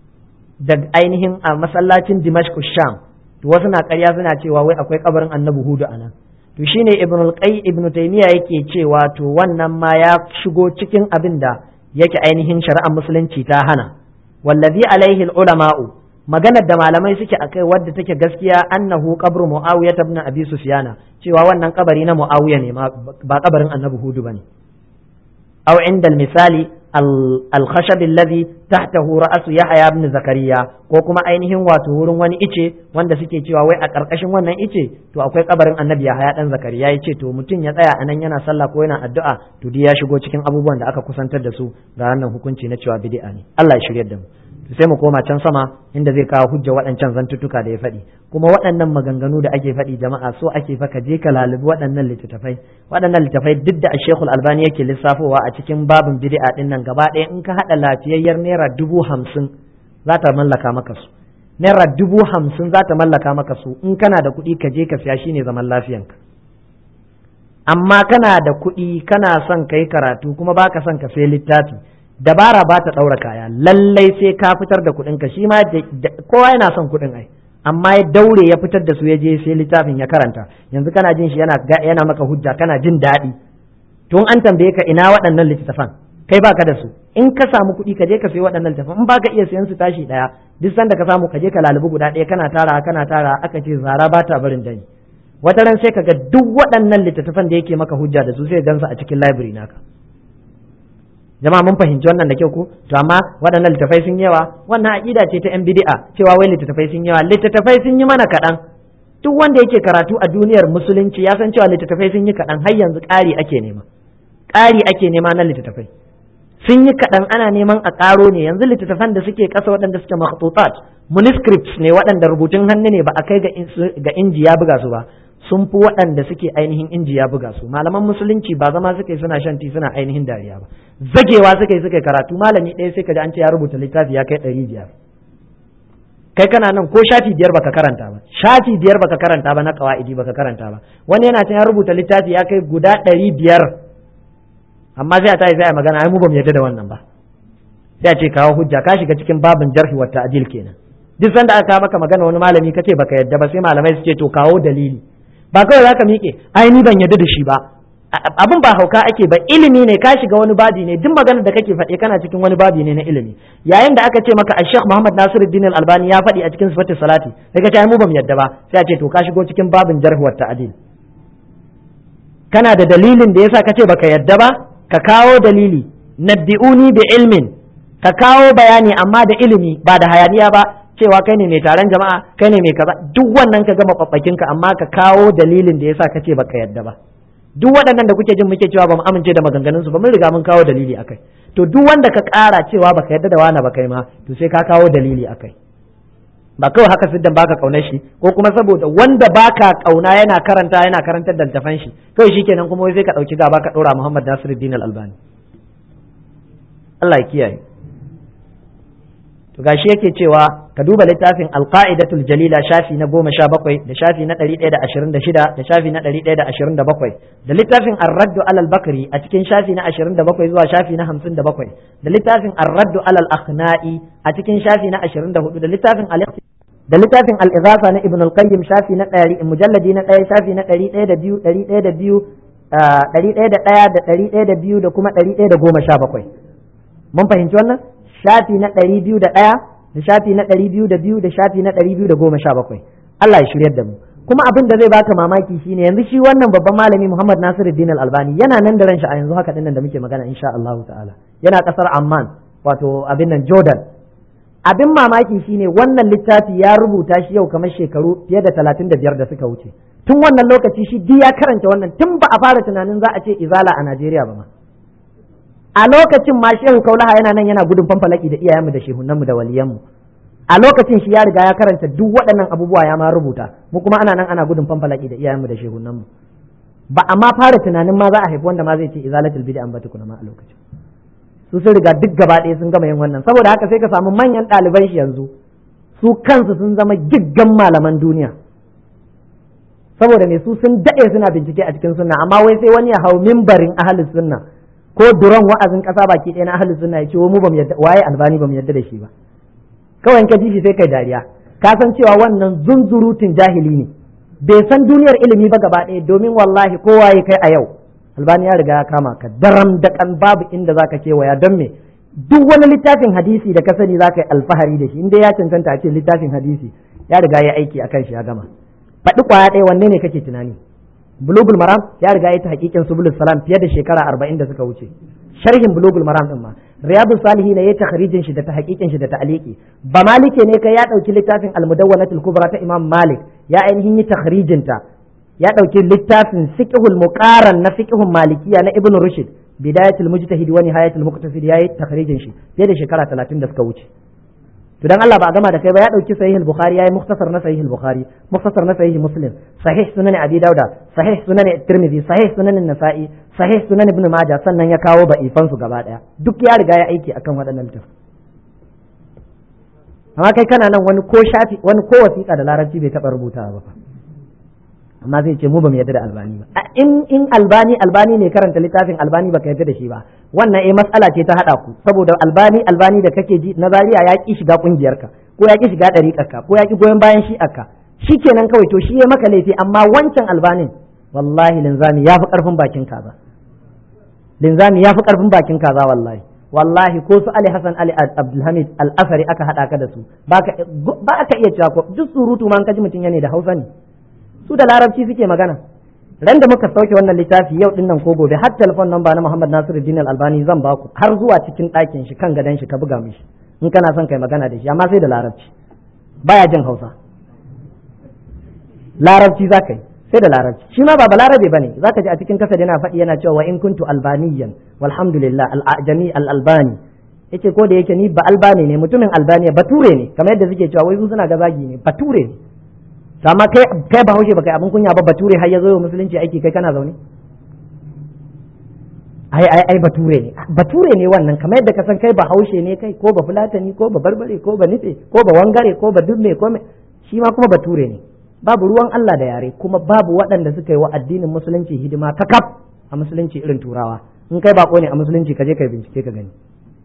da ainihin a masallacin dimashq sham to wasu na ƙarya suna cewa wai akwai kabarin annabi hudu a nan to shine ibn al-qay ibn taymiya yake cewa to wannan ma ya shigo cikin abin da yake ainihin shari'ar musulunci ta hana wallazi alaihi al-ulama'u maganar da malamai suke akai wadda take gaskiya annahu qabru muawiya ibn abi sufyana cewa wannan kabari na muawiya ne ba kabarin annabi hudu bane أو عند المثال الخشب الذي تحته رأس يحيى بن زكريا ko kuma ainihin wato wurin wani ice wanda suke cewa wai a ƙarƙashin wannan ice to akwai kabarin annabi Yahaya dan Zakariya ya ce to mutum ya tsaya anan yana sallah ko yana addu'a to dai ya shigo cikin abubuwan da aka kusantar da su ga wannan hukunci na cewa bid'a ne Allah ya shiryar da mu sai mu koma can sama inda zai kawo hujja waɗancan zantuttuka da ya faɗi kuma waɗannan maganganu da ake faɗi jama'a so ake fa ka je ka lalubi waɗannan littattafai waɗannan littattafai duk da Sheikhul Albani yake lissafowa a cikin babin bid'a din nan gaba ɗaya in ka haɗa lafiyayyar naira dubu hamsin za ta mallaka maka su naira dubu hamsin za ta mallaka maka su in kana da kuɗi ka je ka siya shine zaman lafiyanka amma kana da kuɗi kana son ka yi karatu kuma baka son ka sai littafi dabara ba ta ɗaura kaya lallai sai ka fitar da kuɗinka shi ma kowa yana son kuɗin ai amma ya daure ya fitar da su ya je sai littafin ya karanta yanzu kana jin shi yana yana maka hujja kana jin daɗi tun an tambaye ka ina waɗannan littattafan kai baka da su in ka samu kuɗi ka je ka sayi waɗannan littattafan in baka iya sayan su tashi ɗaya duk sanda ka samu ka je ka lalubi guda ɗaya kana tara kana tara aka ce zara ba ta barin dani wata ran sai ka ga duk waɗannan littattafan da yake maka hujja da su sai gansu a cikin library naka jama'a mun fahimci wannan da kyau ko to amma waɗannan littattafai sun yawa wannan aqida ce ta yan bid'a cewa wai littattafai sun yawa littattafai sun yi mana kaɗan duk wanda yake karatu a duniyar musulunci ya san cewa littattafai sun yi kaɗan har yanzu ƙari ake nema ƙari ake nema na littattafai sun yi kaɗan ana neman a ƙaro ne yanzu littattafan da suke ƙasa waɗanda suke makhtutat manuscripts ne waɗanda rubutun hannu ne ba a kai ga inji ya buga su ba sun fi waɗanda suke ainihin inji ya buga su malaman musulunci ba zama suke suna shan ti suna ainihin dariya ba zagewa suke suke karatu malami ɗaya sai ka ji an ce ya rubuta littafi ya kai ɗari biyar kai kana nan ko shafi biyar baka karanta ba shafi biyar baka karanta ba na kawaidi baka karanta ba wani yana can ya rubuta littafi ya kai guda ɗari biyar amma sai a tayi sai a magana ai mu bamu yarda da wannan ba sai a ce kawo hujja ka shiga cikin babin jarhi wa ta'dil kenan duk sanda aka maka magana wani malami kace baka yarda ba sai malamai su ce to kawo dalili ba kawai zaka miƙe ai ni ban yarda da shi ba abin ba hauka ake ba ilimi ne ka shiga wani babi ne duk maganar da kake faɗe kana cikin wani babi ne na ilimi yayin da aka ce maka a Sheikh Muhammad Nasiruddin Al-Albani ya faɗi a cikin sifatin salati sai ka ce ai mu bamu yarda ba sai a ce to ka shigo cikin babin jarhi wa ta'dil kana da dalilin da yasa kace baka yarda ba ka kawo dalili nabbi'uni bi ilmin ka kawo bayani amma da ilimi ba da hayaniya ba cewa kai ne mai taron jama'a kai ne mai kaza duk wannan ka gama kwabbakin ka amma ka kawo dalilin da yasa kace baka yadda ba duk waɗannan da kuke jin muke cewa ba mu amince da maganganun su ba mun riga mun kawo dalili akai to duk wanda ka ƙara cewa baka yadda da wani ba kai ma to sai ka kawo dalili akai ba kawai haka siddan baka kaunar shi ko kuma saboda wanda baka kauna yana karanta yana karantar da littafan shi kawai shikenan kuma wai sai ka dauki gaba ka dora Muhammad Nasiruddin Al-Albani Allah ya kiyaye to gashi yake cewa ka duba littafin Al-Qa'idatul Jalila shafi na goma sha bakwai da shafi na ɗari ɗaya da ashirin da shida da shafi na ɗari ɗaya da ashirin da bakwai da littafin Ar-Raddu alal Bakri a cikin shafi na ashirin da bakwai zuwa shafi na hamsin da bakwai da littafin Ar-Raddu alal Akhna'i a cikin shafi na ashirin da hudu da littafin al da littafin al-Ighasa na Ibn al-Qayyim shafi na ɗari mujalladi na ɗaya shafi na ɗari ɗaya da biyu ɗari ɗaya da biyu ɗari ɗaya da ɗaya da ɗari ɗaya da biyu da kuma ɗari ɗaya da goma sha bakwai mun fahimci wannan shafi na ɗari biyu da ɗaya da shafi na ɗari biyu da biyu da shafi na ɗari biyu da goma sha bakwai Allah ya shiryar da mu kuma abin da zai baka mamaki shine yanzu shi wannan babban malami Muhammad Nasiruddin Al-Albani yana nan da ran shi a yanzu haka dinnan da muke magana insha Allah ta'ala yana kasar Amman wato abin nan Jordan abin mamaki shine wannan littafi ya rubuta shi yau kamar shekaru fiye da talatin da biyar da suka wuce tun wannan lokaci shi duk ya karanta wannan tun ba a fara tunanin za a ce izala a Najeriya ba ma a lokacin ma shehu kaulaha yana nan yana gudun fanfalaki da iyayenmu da shehunanmu da waliyanmu a lokacin shi ya riga ya karanta duk waɗannan abubuwa ya ma rubuta mu kuma ana nan ana gudun fanfalaki da iyayenmu da shehunanmu ba a ma fara tunanin ma za a haifi wanda ma zai ce izalatul bid'a an bata kuna ma a lokacin su sun riga duk gaba ɗaya sun gama yin wannan saboda haka sai ka samu manyan ɗaliban shi yanzu su kansu sun zama giggan malaman duniya saboda ne su sun daɗe suna bincike a cikin sunna amma wai sai wani ya hau mimbarin ahalus sunna ko duran wa'azin ƙasa baki ɗaya na ahalus sunna ya ce mu bamu yadda waye albani bamu yadda da shi ba kawai ka ji shi sai kai dariya ka san cewa wannan zunzurutun jahili ne bai san duniyar ilimi ba gaba ɗaya domin wallahi kowa ya kai a yau albani ya riga ya kama ka daram da kan babu inda zaka kewaya don me duk wani littafin hadisi da ka sani zaka yi alfahari da shi inda ya cancanta a ce littafin hadisi ya riga ya aiki akan shi ya gama faɗi kwaya ɗaya wanne ne kake tunani bulugul maram ya riga ya ta hakikin subulus salam fiye da shekara arba'in da suka wuce sharhin bulugul maram din ma riyadu salihi ne ya takhrijin shi da ta hakikin shi da ta'aliki ba malike ne kai ya dauki littafin al-mudawwanatul kubra ta imam malik ya ainihin yi takhrijin ta ya ɗauki littafin fiqhul muqaran na fiqhun malikiya na ibn rushd bidayatul mujtahid wa nihayatul muqtasid yayi takhrijin shi fiye da shekara 30 da suka wuce to dan Allah ba a gama da kai ba ya ɗauki sahih al-bukhari yayi mukhtasar na sahih al-bukhari mukhtasar na sahih muslim sahih sunan abi dauda sahih sunan tirmidhi sahih sunan nasa'i sahih sunan ibn majah sannan ya kawo ba'ifan su gaba daya duk ya riga ya aiki akan waɗannan littafin amma kai kana nan wani ko shafi wani ko wasiƙa da larabci bai taɓa rubutawa ba fa amma zai ce mu ba mu yarda da albani ba in in albani albani ne karanta littafin albani baka yarda da shi ba wannan eh matsala ce ta hada ku saboda albani albani da kake ji na Zariya ya ki shiga kungiyarka ko ya ki shiga dariƙarka ko ya ki goyon bayan shi'arka shikenan kawai to shi ya maka laifi amma wancan albanin wallahi linzami ya fi karfin bakin kaza linzami ya fi karfin bakin kaza wallahi wallahi ko su Ali Hassan Ali Abdulhamid Al-Asari aka hada ka da su ba ka iya cewa ko duk surutu ma an kaji mutum yana da Hausa ne su da larabci suke magana ran da muka sauke wannan littafi yau din nan ko gobe har telefon namba na Muhammad Nasiruddin Al-Albani zan baku har zuwa cikin ɗakin shi kan gadon shi ka buga mishi in kana son kai magana da shi amma sai da larabci baya jin Hausa larabci za ka yi sai da larabci shi ma ba balarabe bane za ka ji a cikin kasa yana faɗi yana cewa wa in kuntu albaniyan walhamdulillah al-ajami al-albani yace ko da yake ni ba albani ne mutumin albaniya bature ne kamar yadda suke cewa wai su suna ga zagi ne bature ne amma kai kai bahaushe baka abin kunya ba bature har ya zo musulunci aiki kai kana zaune ai ai ai bature ne bature ne wannan kamar yadda ka san kai bahaushe ne kai ko ba fulatani ko ba barbare ko ba nufe ko ba wangare ko ba dubme ko shi ma kuma bature ne babu ruwan Allah da yare kuma babu waɗanda suka yi wa addinin musulunci hidima ta kaf a musulunci irin turawa in kai bako ne a musulunci ka je kai bincike ka gani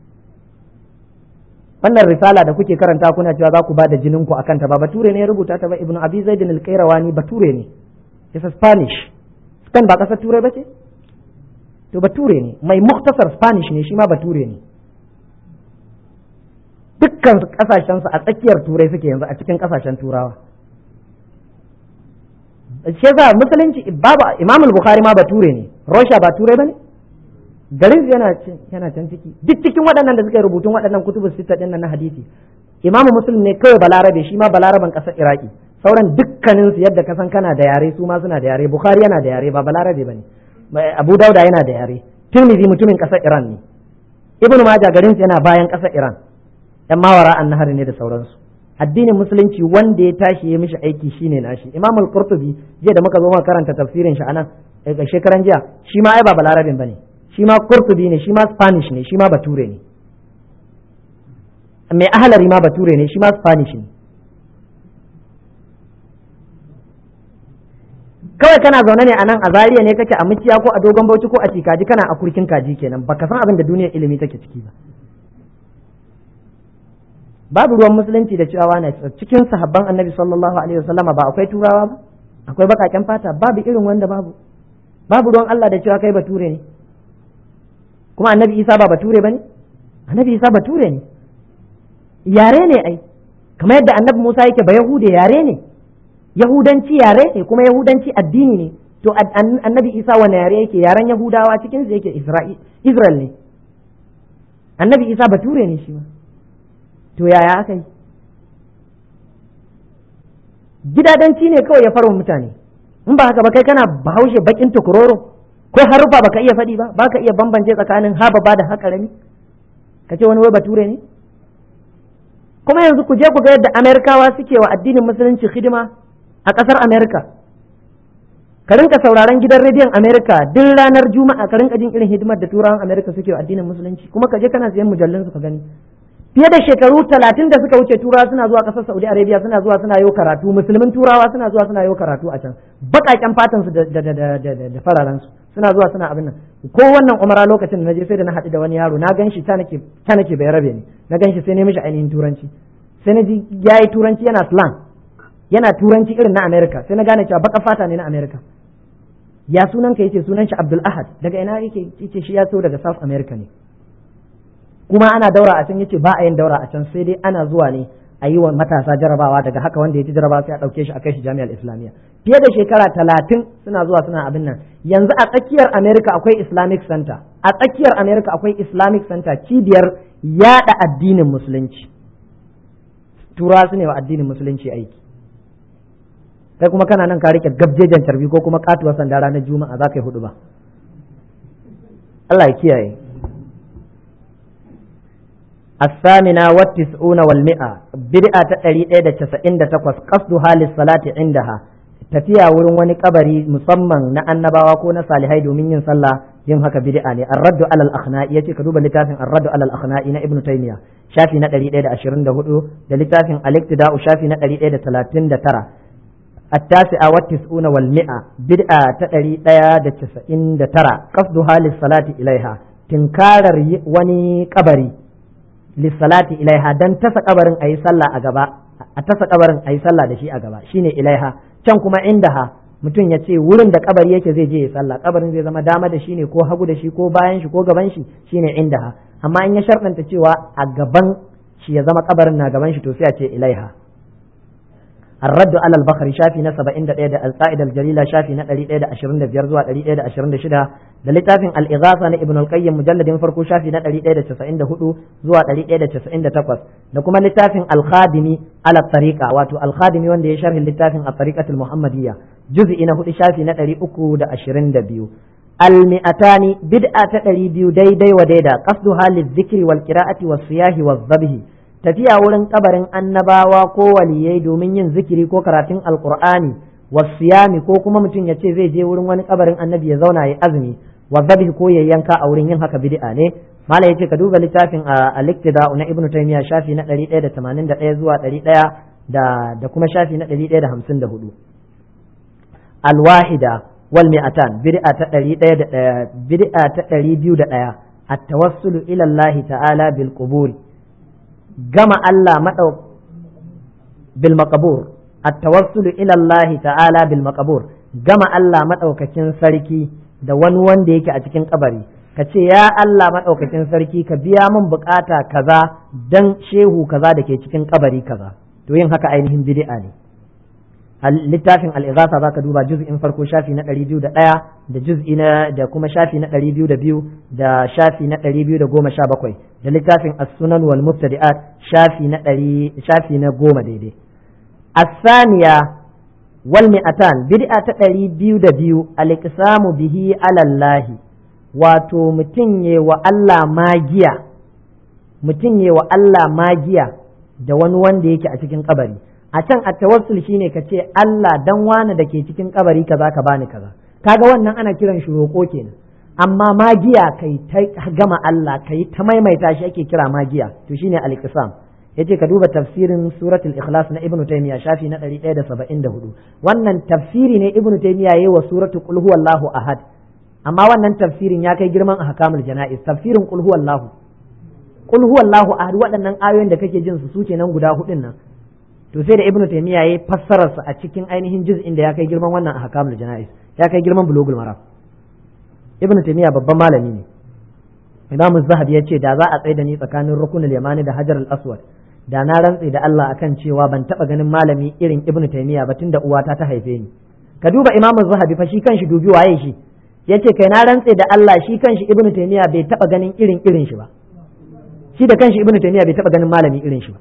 wannan risala da kuke karanta kuna cewa za ku ba da jinin ku akan ta ba bature ne ya rubuta ta ba ibnu abi zaid al-qayrawani bature ne yasa spanish spain ba kasar turai bace to bature ne mai muktasar spanish ne shi ma bature ne dukkan kasashen su a tsakiyar turai suke yanzu a cikin kasashen turawa shi yasa musulunci babu imam al-bukhari ma bature ne russia ba turai bane garin yana yana can ciki duk cikin waɗannan da suka yi rubutun waɗannan kutubu sita ɗin na hadisi imamu muslim ne kawai balarabe shi ma balaraban ƙasar iraki sauran dukkanin su yadda ka san kana da yare su ma suna da yare bukhari yana da yare ba balarabe bane abu dauda yana da yare tirmidhi mutumin ƙasar iran ne ibn majah garin yana bayan ƙasar iran yan mawara an nahari ne da sauransu addinin musulunci wanda ya tashi ya mishi aiki shine nashi imam al-qurtubi jiya da muka zo muka karanta tafsirin shi anan daga shekaran jiya shi ma ai ba balarabin bane shi ma qurtubi ne shi ma spanish ne shi ma bature ne mai ahalari ma bature ne shi ma spanish ne kawai kana zaune ne a nan a zariya ne kake a muciya ko a dogon bauchi ko a cikaji kana a kurkin kaji kenan baka san abin da duniyar ilimi take ciki ba babu ruwan musulunci da cewa na cikin sahabban annabi sallallahu alaihi wasallama ba akwai turawa ba akwai bakaken fata babu irin wanda babu babu ruwan Allah da cewa kai bature ne kuma annabi Isa ba bature bane annabi Isa bature ne yare ne ai kamar yadda annabi Musa yake ba yahude yare ne yahudanci yare ne kuma yahudanci addini ne to annabi Isa wani yare yake yaren yahudawa cikin su yake Israel ne annabi Isa bature ne shi ma to yaya aka yi gidadanci ne kawai ya farwa mutane in ba haka ba kai kana bahaushe bakin tukuroro ko harufa baka iya faɗi ba baka iya bambance tsakanin haba ba da haka rami ka ce wani wai bature ne kuma yanzu ku je ku ga yadda amerikawa suke wa addinin musulunci hidima a ƙasar amerika ka rinka sauraron gidan rediyon amerika duk ranar juma'a ka rinka jin irin hidimar da turawan amerika suke wa addinin musulunci kuma ka je kana siyan mujallun su ka gani fiye da shekaru talatin da suka wuce turawa suna zuwa ƙasar saudi arabia suna zuwa suna yau karatu musulmin turawa suna zuwa suna yau karatu a can baƙaƙen fatan su da fararen su suna zuwa suna abin nan ko wannan umara lokacin da naje sai da na haɗu da wani yaro na gan shi ta nake ta nake bai rabe ni na gan shi sai ne mishi ainihin turanci sai na ji yayi turanci yana slang yana turanci irin na america sai na gane cewa baka fata ne na america ya sunan ka yace sunan shi abdul ahad daga ina yake yace shi ya so daga south america ne kuma ana daura a can yace ba a yin daura a can sai dai ana zuwa ne a yi wa matasa jarabawa daga haka wanda ya ci jarabawa sai a ɗauke shi a kai shi jami'ar islamiyya fiye da shekara talatin suna zuwa suna abin nan yanzu a tsakiyar america akwai islamic center a tsakiyar america akwai islamic center cibiyar yada addinin musulunci tura su ne wa addinin musulunci aiki kai kuma kana nan ka rike gabjejen carbi ko kuma katuwar sanda ranar juma'a za ka yi hudu ba Allah ya kiyaye الثامنة والتسعون والمئة بدعة تقري إيدا تسعين تقوس قصدها للصلاة عندها tafiya wurin wani kabari musamman na annabawa ko na salihai domin yin sallah yin haka bid'a ne ar-raddu alal akhna'i yace ka duba littafin ar-raddu alal akhna'i na ibnu taymiya shafi na 124 da littafin al-iktida'u shafi na 139 التاسعة والتسعون والمئة بدعة تقري إيدا تسعين ترى قصدها للصلاة إليها تنكار وني kabari. lissalati ilaiha dan tasa kabarin ayi sallah a gaba a tasa kabarin ayi sallah da shi a gaba shine ilaiha can kuma indaha mutum ya ce wurin da kabari yake zai je ya sallah kabarin zai zama dama da shi ne ko hagu da shi ko bayan shi ko gaban shi shine indaha amma in ya sharɗanta cewa a gaban shi ya zama kabarin na gaban shi to sai a ce ilaiha الرد على البخاري شافي na 71 da القائد الجليلة شافي na 125 zuwa 126 da littafin al-ighatha na ibn al-qayyim mujalladin farko shafi na 194 zuwa 198 da kuma littafin al-khadimi ala tariqa wato al-khadimi wanda ya sharhi littafin at-tariqatul muhammadiyya juz'i na 4 shafi na 322 al-mi'atani bid'a ta 200 daidai wa daida qasduha lidh-dhikri wal qira'ati was siyahi waz zabhi tafiya wurin kabarin annabawa ko waliyai domin yin zikiri ko karatun alkur'ani wasiyami ko kuma mutum ya ce zai je wurin wani kabarin annabi ya zauna ya azumi wa zabihi ko ya yanka a wurin yin haka bid'a ne mala yace ka duba littafin al-iktida na ibnu taymiya shafi na 181 zuwa 100 da da kuma shafi na 154 al-wahida wal mi'atan bid'a ta 101 bid'a ta 201 at-tawassulu ila Allah ta'ala bil quburi gama Allah maɗau bil maqabur at-tawassulu ila Allah ta'ala bil maqabur gama Allah madaukakin sarki da wani wanda yake a cikin kabari ka ce ya Allah madaukakin sarki ka biya min bukata kaza dan shehu kaza da ke cikin kabari kaza to yin haka ainihin bid'a ne littafin al-ighatha zaka duba juz'in farko shafi na 201 da juz'i na da kuma shafi na 202 da shafi na 217 da littafin as-sunan wal mubtadi'at shafi na 100 shafi na 10 daidai as-saniya wal mi'atan bid'a ta 202 al-iqsamu bihi ala Allah wato mutum ye wa Allah magiya mutum ye wa Allah magiya da wani wanda yake a cikin kabari a can a tawassul shine ka ce Allah dan wani da ke cikin kabari kaza ka bani kaza kaga wannan ana kiran shi roƙo kenan amma magiya kai ta gama Allah kai ta maimaita shi ake kira magiya to shine al-iqsam yace ka duba tafsirin suratul ikhlas na ibnu taymiya shafi na 174 wannan tafsiri ne ibnu taymiya yayi wa suratul qul huwallahu ahad amma wannan tafsirin ya kai girman ahkamul janaiz tafsirin qul huwallahu qul huwallahu ahad waɗannan ayoyin da kake jin su su nan guda hudun nan to sai da ibnu taymiya yayi fassarar sa a cikin ainihin juz'in da ya kai girman wannan ahkamul janaiz ya kai girman bulugul maram ibnu taymiya babban malami ne imamu zahabi ya ce da za a tsaye da ni tsakanin rukunul yamani da hajar al-aswad da na rantse da Allah akan cewa ban taba ganin malami irin ibnu taymiya ba tunda uwata ta haife ni ka duba imamu zahabi fa shi kanshi dubi waye shi yace kai na rantse da Allah shi kanshi ibnu taymiya bai taba ganin irin irin shi ba shi da kanshi ibnu taymiya bai taba ganin malami irin shi ba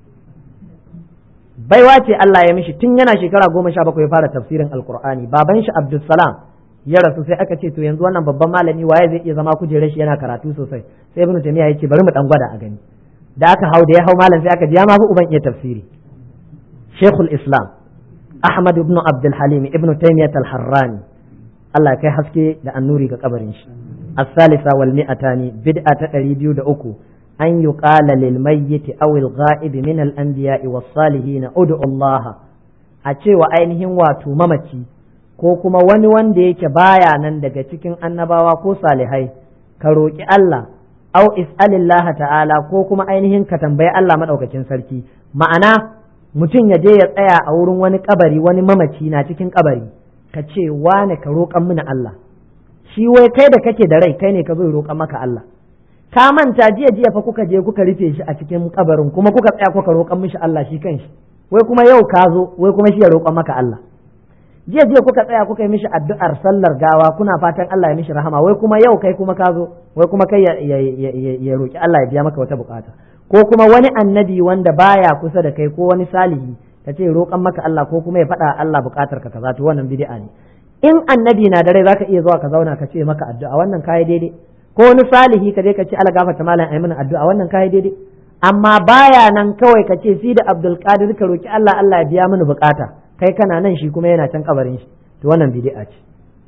baiwa ce Allah ya mishi tun yana shekara goma sha bakwai ya fara tafsirin alqur'ani baban shi abdulsalam ya rasu sai aka ce to yanzu wannan babban malami waye zai iya zama kujerar shi yana karatu sosai sai ibnu taymiya yace bari mu dan gwada a gani da aka hau da ya hau malam sai aka ji ya ma fi uban iya tafsiri shekul islam ahmad ibn abdul halim ibn taymiyyah al-harrani Allah kai haske da annuri ga kabarin shi as-salisa wal mi'atani bid'a ta 203 an yuqala lil mayyit aw al ghaib min al anbiya'i was salihin ud'u Allah a cewa ainihin wato mamaci ko kuma wani wanda yake baya nan daga cikin annabawa ko salihai ka roki Allah au is'alillaha ta'ala ko kuma ainihin ka tambayi Allah madaukakin sarki ma'ana mutum ya je ya tsaya a wurin wani kabari wani mamaci na cikin kabari ka ce wane ka roƙan mini Allah shi wai kai da kake da rai kai ne ka zo roƙan maka Allah ka manta jiya jiya fa kuka je kuka rufe shi a cikin kabarin kuma kuka tsaya kuka roƙan mishi Allah shi kanshi wai kuma yau ka zo wai kuma shi ya roƙan maka Allah jiya jiya kuka tsaya kuka yi mishi addu'ar sallar gawa kuna fatan Allah ya mishi rahama wai kuma yau kai kuma ka zo wai kuma kai ya roki Allah ya biya maka wata bukata ko kuma wani annabi wanda baya kusa da kai ko wani salihi ka ce roƙan maka Allah ko kuma ya faɗa Allah bukatar ka kaza to wannan bid'a ne in annabi na da rai zaka iya zuwa ka zauna ka ce maka addu'a wannan kai daidai ko wani salihi ka je ka ce Allah gafarta malam ayi mana addu'a wannan kai daidai amma baya nan kawai ka ce si da Abdul Qadir ka roki Allah Allah ya biya mini bukata kai kana nan shi kuma yana can kabarin shi to wannan bid'a ce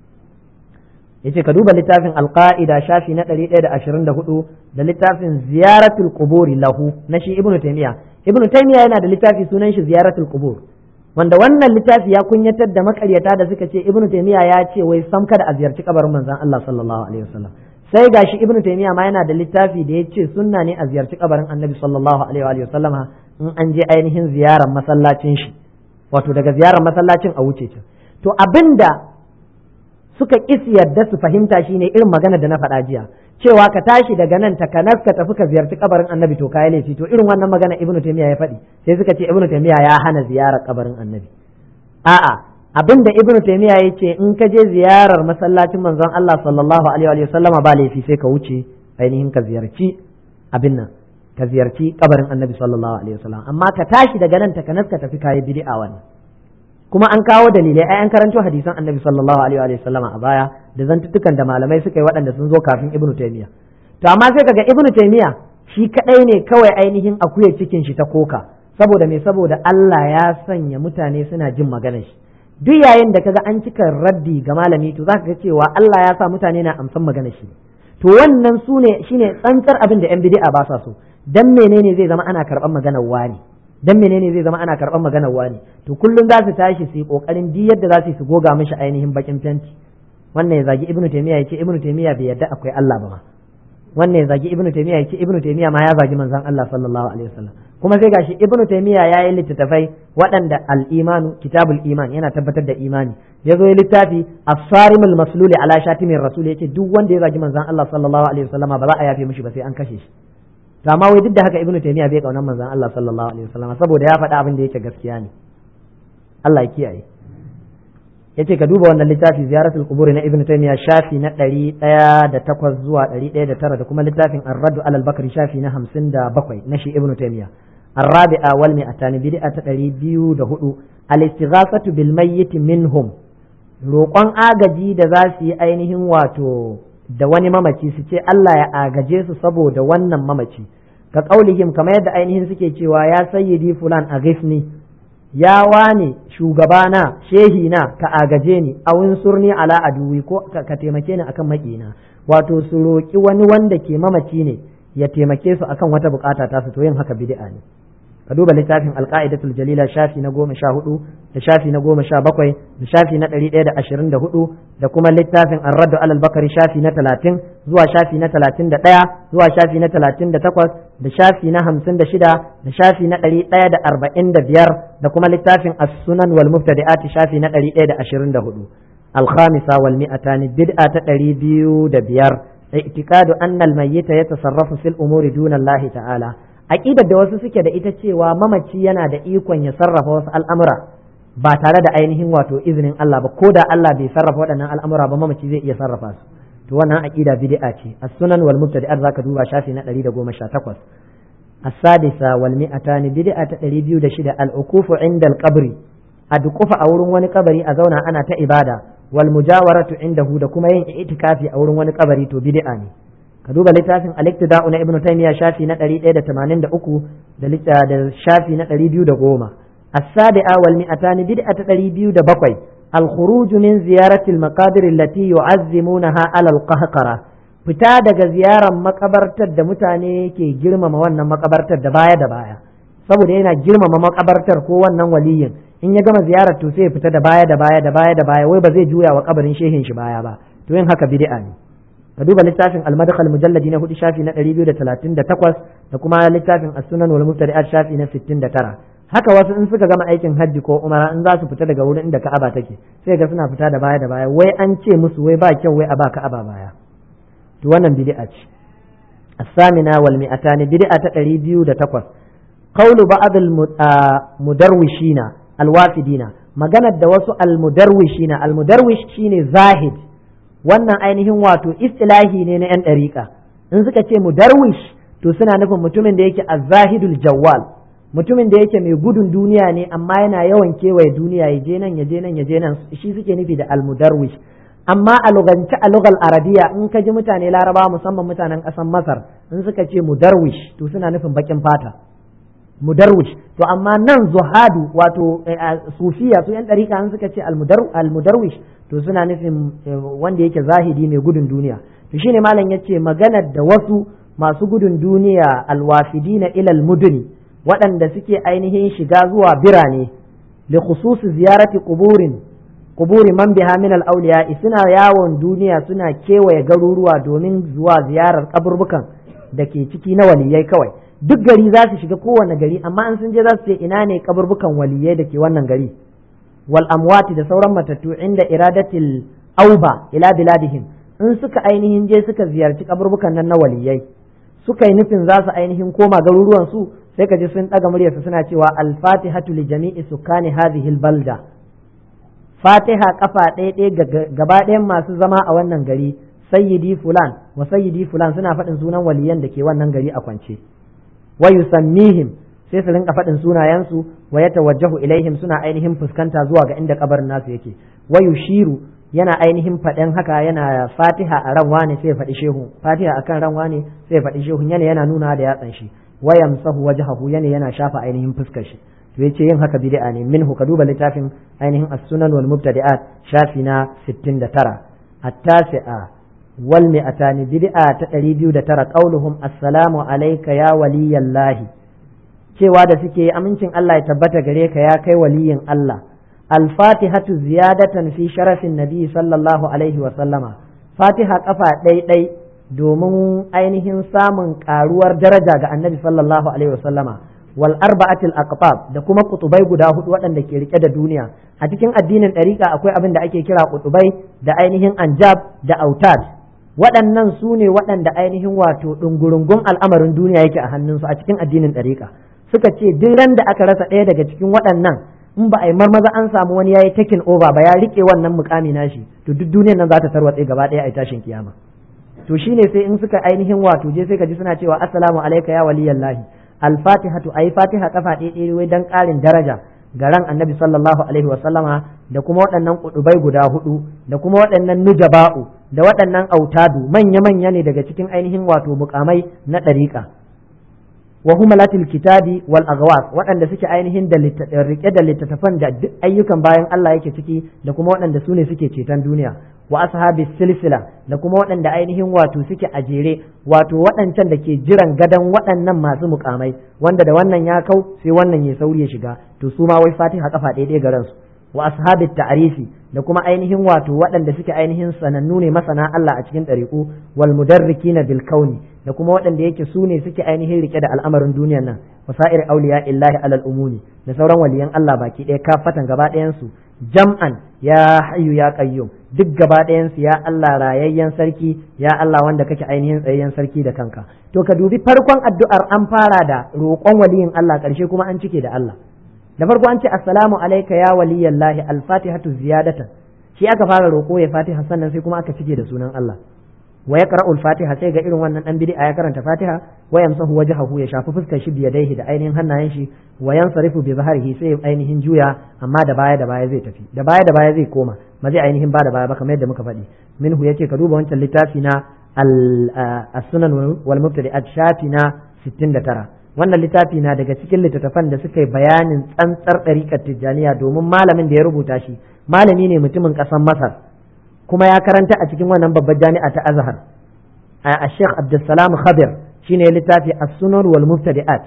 yace ka duba littafin alqaida shafi na 124 da littafin ziyaratul quburi lahu na shi ibnu taymiya ibnu taymiya yana da littafi sunan shi ziyaratul qubur wanda wannan littafi ya kunyatar da makaryata da suka ce ibnu taymiya ya ce wai sam kada a ziyarci kabarin manzon Allah sallallahu alaihi wasallam sai gashi ibnu taymiya ma yana da littafi da ya ce sunna ne a ziyarci kabarin annabi sallallahu alaihi wasallama in an je ainihin ziyarar masallacin shi wato daga ziyarar masallacin a wuce can to abinda suka kisi yadda su fahimta shine irin magana da na faɗa jiya cewa ka tashi daga nan ta kanas ka tafi ka ziyarci kabarin annabi to kai laifi to irin wannan magana ibnu taymiya ya faɗi sai suka ce ibnu taymiya ya hana ziyarar kabarin annabi a'a abinda ibnu taymiya ya ce in ka je ziyarar masallacin manzon Allah sallallahu alaihi wa sallama ba laifi sai ka wuce ainihin ka ziyarci abin nan ka ziyarci kabarin annabi sallallahu alaihi wasallam amma ka tashi daga nan takanas ka tafi kayi bid'a wannan kuma an kawo dalilai ai an karanto hadisan annabi sallallahu alaihi wasallam a baya da zantuttukan da malamai suka yi waɗanda sun zo kafin ibnu taymiya to amma sai kaga ibnu taymiya shi kadai ne kawai ainihin akuya cikin shi ta koka saboda me saboda Allah ya sanya mutane suna jin maganar shi duk yayin da kaga an cika raddi ga malami to zaka ga cewa Allah ya sa mutane na amsan maganar shi to wannan su ne shine tsantsar abin da yan bid'a ba sa so dan menene zai zama ana karban maganar wani dan menene zai zama ana karban maganar wani to kullum za su tashi su yi kokarin di yadda za su su goga mishi ainihin bakin fenti wannan ya zagi ibnu taymiya yace ibnu taymiya bai yadda akwai Allah ba ma wannan ya zagi ibnu taymiya yace ibnu taymiya ma ya zagi manzon Allah sallallahu alaihi wasallam kuma sai gashi ibnu taymiya ya yi littattafai waɗanda al-imanu kitabul iman yana tabbatar da imani ya zo ya littafi as-sarimul masluli ala shatimin rasul yace duk wanda ya zagi manzon Allah sallallahu alaihi wasallam ba za a yafe mishi ba sai an kashe shi to amma wai duk da haka ibnu taymiya bai kaunar manzon Allah sallallahu alaihi wasallam saboda ya faɗa abin da yake gaskiya ne Allah ya kiyaye yace ka duba wannan littafi ziyaratul qubur na ibnu taymiya shafi na 108 zuwa 109 da kuma littafin ar-radd alal bakri shafi na 57 na shi ibnu taymiya الرابعة والمئتان بدعة تقريبيو دهدو الاستغاثة بالميت منهم roƙon agaji da za su yi ainihin wato da wani mamaci su ce Allah ya agaje su saboda wannan mamaci ka qaulihim kamar yadda ainihin suke cewa ya sayyidi fulan a ghifni ya wane shugabana shehi na ka agaje ni a surni ala aduwi ko ka taimake ni akan makina wato su roki wani wanda ke mamaci ne ya taimake su akan wata bukata ta su to yin haka bid'a ne ka duba littafin alqaidatul jalila shafi na goma sha hudu da shafi na goma sha bakwai da shafi na ɗari ɗaya da ashirin da hudu da kuma littafin arraddu alal bakari shafi na talatin zuwa shafi na talatin da ɗaya zuwa shafi na talatin da takwas da shafi na hamsin da shida da shafi na ɗari ɗaya da arba'in da biyar da kuma littafin as-sunan wal mubtadi'ati shafi na ɗari ɗaya da ashirin da hudu al-khamisa wal mi'atani bid'a ta ɗari biyu da biyar i'tiqadu anna al-mayyita yatasarrafu fil umuri duna Allah ta'ala aqidar da wasu suke da ita cewa mamaci yana da ikon ya sarrafa wasu al'amura ba tare da ainihin wato izinin Allah ba ko da Allah bai sarrafa waɗannan al'amura ba mamaci zai iya sarrafa su to wannan aqida bid'a ce as-sunan wal mubtadi'at zaka duba shafi na 118 as-sadisa wal mi'atani bid'a ta 206 al-ukufu inda al-qabri a dukufa a wurin wani kabari a zauna ana ta ibada wal mujawaratu indahu da kuma yin itikafi a wurin wani kabari to bid'a ne ka duba littafin al-iktida'u na ibnu taymiya shafi na 183 da da shafi na 210 as-sadi'a wal mi'atani bid'a ta 207 al-khuruj min ziyarati al-maqabir allati yu'azzimunaha ala al-qahqara fita daga ziyarar makabartar da mutane ke girmama wannan makabartar da baya da baya saboda yana girmama makabartar ko wannan waliyin in ya gama ziyarar to sai ya fita da baya da baya da baya da baya wai ba zai juya wa kabarin shehin shi baya ba to yin haka bid'a ne ka duba littafin al-madkhal mujalladi na hudu shafi na 238 da kuma littafin as-sunan wal mubtadi'at shafi na 69 haka wasu in suka gama aikin hajji ko umara in za su fita daga wurin inda Ka'aba take sai ga suna fita da baya da baya wai an ce musu wai ba kyau wai a ba Ka'aba baya to wannan bid'a ce as-samina wal mi'atani bid'a ta 208 qawlu ba'd al-mudarwishina al-wafidina maganar da wasu al-mudarwishina al-mudarwish shine zahid wannan ainihin wato istilahi ne na 'yan ɗariƙa in suka ce mudarwish to suna nufin mutumin da yake azzahidul jawwal mutumin da yake mai gudun duniya ne amma yana yawan kewaye duniya ya je nan ya je nan ya je nan shi suke nufi da almudarwish amma a lugance a lugal arabiya in ka ji mutane laraba musamman mutanen ƙasar masar in suka ce mudarwish to suna nufin baƙin fata mudarwish to amma nan zuhadu wato sufiya su yan ɗariƙa in suka ce almudarwish to suna nufin wanda yake zahidi mai gudun duniya to shine malam yace maganar da wasu masu gudun duniya alwafidina ilal muduni waɗanda suke ainihin shiga zuwa birane li khususi ziyarati quburin quburi man biha min al awliya suna yawon duniya suna kewaye garuruwa domin zuwa ziyarar kaburbukan da ke ciki na waliyai kawai duk gari za su shiga kowane gari amma an sun je za su ce ina ne kaburbukan waliyai da ke wannan gari wal amwati da sauran matattu inda iradatil auba ila biladihim in suka ainihin je suka ziyarci kaburbukan nan na waliyai suka yi nufin za su ainihin koma garuruwan su sai ka ji sun daga muryarsu suna cewa al-fatihatu li jami'i sukani hadhihi al-balda fatiha kafa ɗaya ɗaya gaba ɗayan masu zama a wannan gari sayyidi fulan wa sayyidi fulan suna faɗin sunan waliyan da ke wannan gari a kwance wa yusammihim sai su rinka faɗin sunayensu wa ya tawajjahu ilaihim suna ainihin fuskanta zuwa ga inda kabarin nasu yake wa yushiru yana ainihin faɗin haka yana fatiha a ran wane sai ya faɗi shehu fatiha akan ran wane sai ya faɗi shehu yana yana nuna da yatsan shi wa yamsahu wajhahu yana yana shafa ainihin fuskar shi to yace yin haka bid'a ne minhu ka duba littafin ainihin as-sunan wal mubtadi'at shafi na 69 at-tasi'a wal mi'atani bid'a ta 209 qauluhum assalamu alayka ya waliyallahi cewa da suke amincin Allah ya tabbata gare ka ya kai waliyin Allah al-fatihatu ziyadatan fi sharafin nabi sallallahu alaihi wa sallama fatiha kafa ɗai domin ainihin samun karuwar daraja ga annabi sallallahu alaihi wa sallama wal arba'atil aqtab da kuma kutubai guda hudu waɗanda ke rike da duniya a cikin addinin ɗariƙa akwai abin da ake kira kutubai da ainihin anjab da autad waɗannan su ne waɗanda ainihin wato ɗungurungun al'amarin duniya yake a hannunsu a cikin addinin ɗariƙa suka ce duk ran da aka rasa ɗaya daga cikin waɗannan in ba a yi marmaza an samu wani ya yi takin over ba ya riƙe wannan mukami nashi to duk duniyar nan za ta tarwatse gaba ɗaya a tashin kiyama to shine sai in suka ainihin wato je sai ka ji suna cewa assalamu alayka ya waliyallahi al-fatihatu ayi fatiha kafa ɗaya wai dan ƙarin daraja ga ran annabi sallallahu alaihi wa sallama da kuma waɗannan kudubai guda hudu da kuma waɗannan nujaba'u da waɗannan autadu manya manya ne daga cikin ainihin wato mukamai na ɗariƙa wa humalatil kitabi wal aghwas waɗanda suke ainihin da rike da littattafan da duk ayyukan bayan Allah yake ciki da kuma waɗanda su ne suke ceton duniya wa ashabi silsila da kuma waɗanda ainihin wato suke a jere wato waɗancan da ke jiran gadon waɗannan masu mukamai wanda da wannan ya kau sai wannan ya sauri ya shiga to su ma wai fatiha kafa ɗaya ga ransu wa ashabi ta'rifi da kuma ainihin wato waɗanda suke ainihin sanannu ne masana Allah a cikin ɗariƙu wal mudarrikina bil kauni da kuma waɗanda yake su ne suke ainihin rike da al'amarin duniyar nan wasa'ir auliya illahi alal umuni da sauran waliyan Allah baki ɗaya kafatan gaba ɗayan su jam'an ya hayyu ya qayyum duk gaba ɗayan su ya Allah rayayyen sarki ya Allah wanda kake ainihin tsayayyen sarki da kanka to ka dubi farkon addu'ar an fara da roƙon waliyin Allah ƙarshe kuma an cike da Allah da farko an ce assalamu alayka ya waliyallahi al-fatihatu ziyadatan shi aka fara roƙo ya fatiha sannan sai kuma aka cike da sunan Allah wa ya qara'ul fatiha sai ga irin wannan dan bid'a ya karanta fatiha wa yamsahu wajhahu ya shafi fuskar shi biyadaihi da ainihin hannayen shi wa yansarifu bi zahrihi sai ainihin juya amma da baya da baya zai tafi da baya da baya zai koma ba zai ainihin ba da baya ba kamar yadda muka faɗi minhu yace ka duba wancan littafi na as-sunan wal mubtadi'at shafi na 69 wannan littafi na daga cikin littattafan da suka yi bayanin tsantsar ɗariƙar tijjaniya domin malamin da ya rubuta shi malami ne mutumin ƙasar masar kuma ya karanta a cikin wannan babbar jami'a ta azhar a sheikh abdulsalam khabir shine littafi as-sunan wal mubtadi'at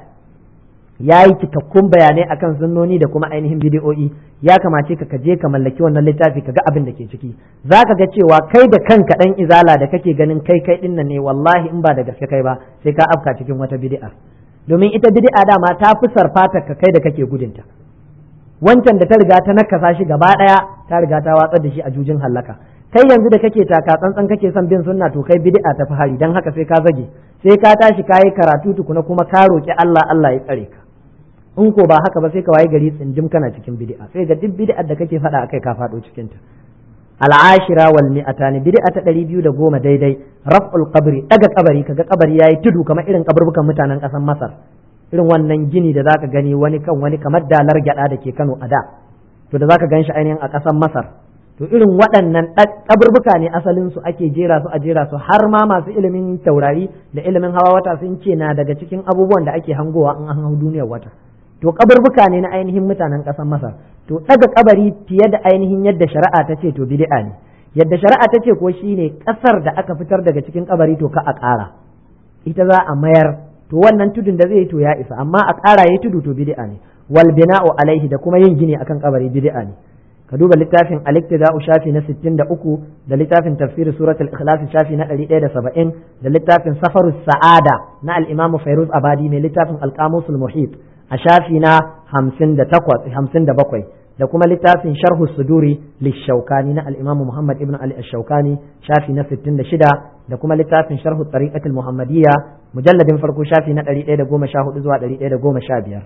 ya yi cikakkun bayanai akan sunnoni da kuma ainihin bidiyo'i ya kamace ka kaje ka mallaki wannan littafi ka ga abin da ke ciki za ka ga cewa kai da kanka dan izala da kake ganin kai kai dinnan ne wallahi in ba da gaske kai ba sai ka afka cikin wata bid'a domin ita bid'a dama ta fi sarfata ka kai da kake gudunta wancan da ta riga ta nakasa shi gaba daya ta riga ta watsar da shi a jujin hallaka kai yanzu da kake taka tsantsan kake son bin sunna to kai bid'a ta hari dan haka sai ka zage sai ka tashi kayi karatu tukuna kuma ka roki Allah Allah ya tsare ka in ko ba haka ba sai ka waye gari tsinjim kana cikin bid'a sai ga duk bid'ar da kake faɗa akai ka faɗo cikin ta al'ashira wal mi'atani bid'a ta ɗari biyu da goma daidai raf'ul qabri daga kabari kaga kabari yayi tudu kamar irin kaburbukan mutanen ƙasar Masar irin wannan gini da zaka gani wani kan wani kamar dalar gyada da ke Kano a da to da zaka gan shi ainihin a ƙasar Masar to irin waɗannan kaburbuka ne asalin su ake jera su a jera su har ma masu ilimin taurari da ilimin hawa wata sun ce na daga cikin abubuwan da ake hangowa in an hau duniyar wata to kaburbuka ne na ainihin mutanen ƙasar Masar to daga kabari fiye da ainihin yadda shari'a ta ce to bid'a ne yadda shari'a ta ce ko shine ƙasar da aka fitar daga cikin kabari to ka a ƙara ita za a mayar to wannan tudun da zai yi to ya isa amma a ƙara yayi tudu to bid'a ne wal bina'u alaihi da kuma yin gini akan kabari bid'a ne ka duba littafin al-iktida'u shafi na 63 da littafin tafsir suratul ikhlas shafi na 170 da littafin safarus sa'ada na al-imam fairuz abadi mai littafin al-qamusul muhit a shafi na 58 57 da kuma littafin sharhu suduri lishaukani na al-imam muhammad ibn ali ash-shaukani shafi na 66 da kuma littafin sharhu tariqatul muhammadiyya mujalladin farko shafi na 114 zuwa 115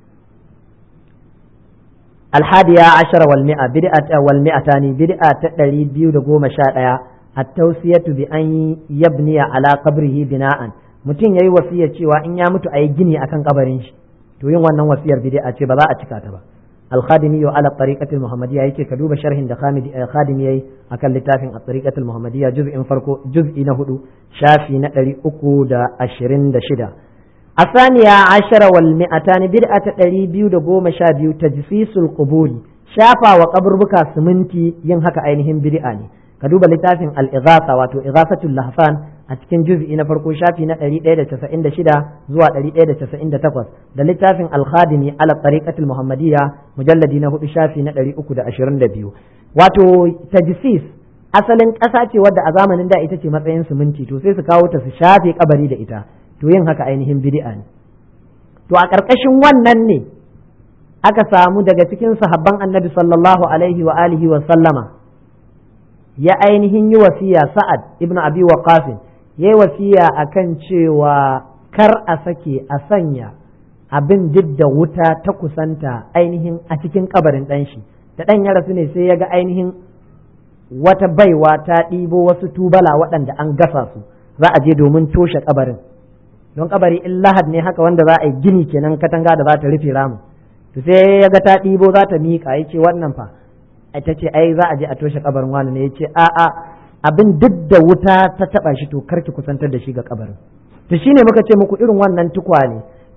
الحادية عشر والمئة بدعة والمئتان بدعة تدري دقوم شاء التوصية بأن يبني على قبره بناء mutum yayi wasiyar cewa in ya mutu a yi gini akan kabarin shi to yin wannan wasiyar bid'a ce ba za a cika ta ba al-khadimi wa ala tariqatil muhammadiyya yake ka duba sharhin da khadimi yayi akan littafin at-tariqatil muhammadiyya juz'in farko juz'i na hudu shafi na 326 الثانية عشر والمئتان بدعة تقريبي دقوم شابيو تجسيس القبور شافا وقبر بكا سمنتي ينهك أينهم بدعاني كدوب لتافن الإغاثة واتو إغاثة اللهفان أتكن جزء إن فرقو شافي نقري إيدة تسعين شدا زوا قري إيدة تسعين تقوس دا لتافن الخادمي على الطريقة المحمدية مجلد نهو شافي نقري أكو دا أشرين دبيو واتو تجسيس asalin ƙasa ce wadda a zamanin da ita ce matsayin siminti to sai su kawo ta su shafe kabari da ita to yin haka ainihin bid'a ne to a ƙarƙashin wannan ne aka samu daga cikin sahabban annabi sallallahu alaihi wa alihi wa sallama ya ainihin yi wasiya sa'ad ibnu abi waqas ya yi wasiya akan cewa kar a sake a sanya abin duk da wuta ta kusanta ainihin a cikin kabarin ɗan shi da ɗan ya rasu ne sai ya ga ainihin wata baiwa ta ɗibo wasu tubala waɗanda an gasa su za a je domin toshe kabarin don kabari in lahad ne haka wanda za a yi gini kenan katanga da za ta rufe ramu to sai ya ga ta ɗibo za ta miƙa ya ce wannan fa ta ce ai za a je a toshe kabarin wani ne ya ce a a abin duk da wuta ta taɓa shi to kar ki kusantar da shi ga kabarin to shine muka ce muku irin wannan tukwane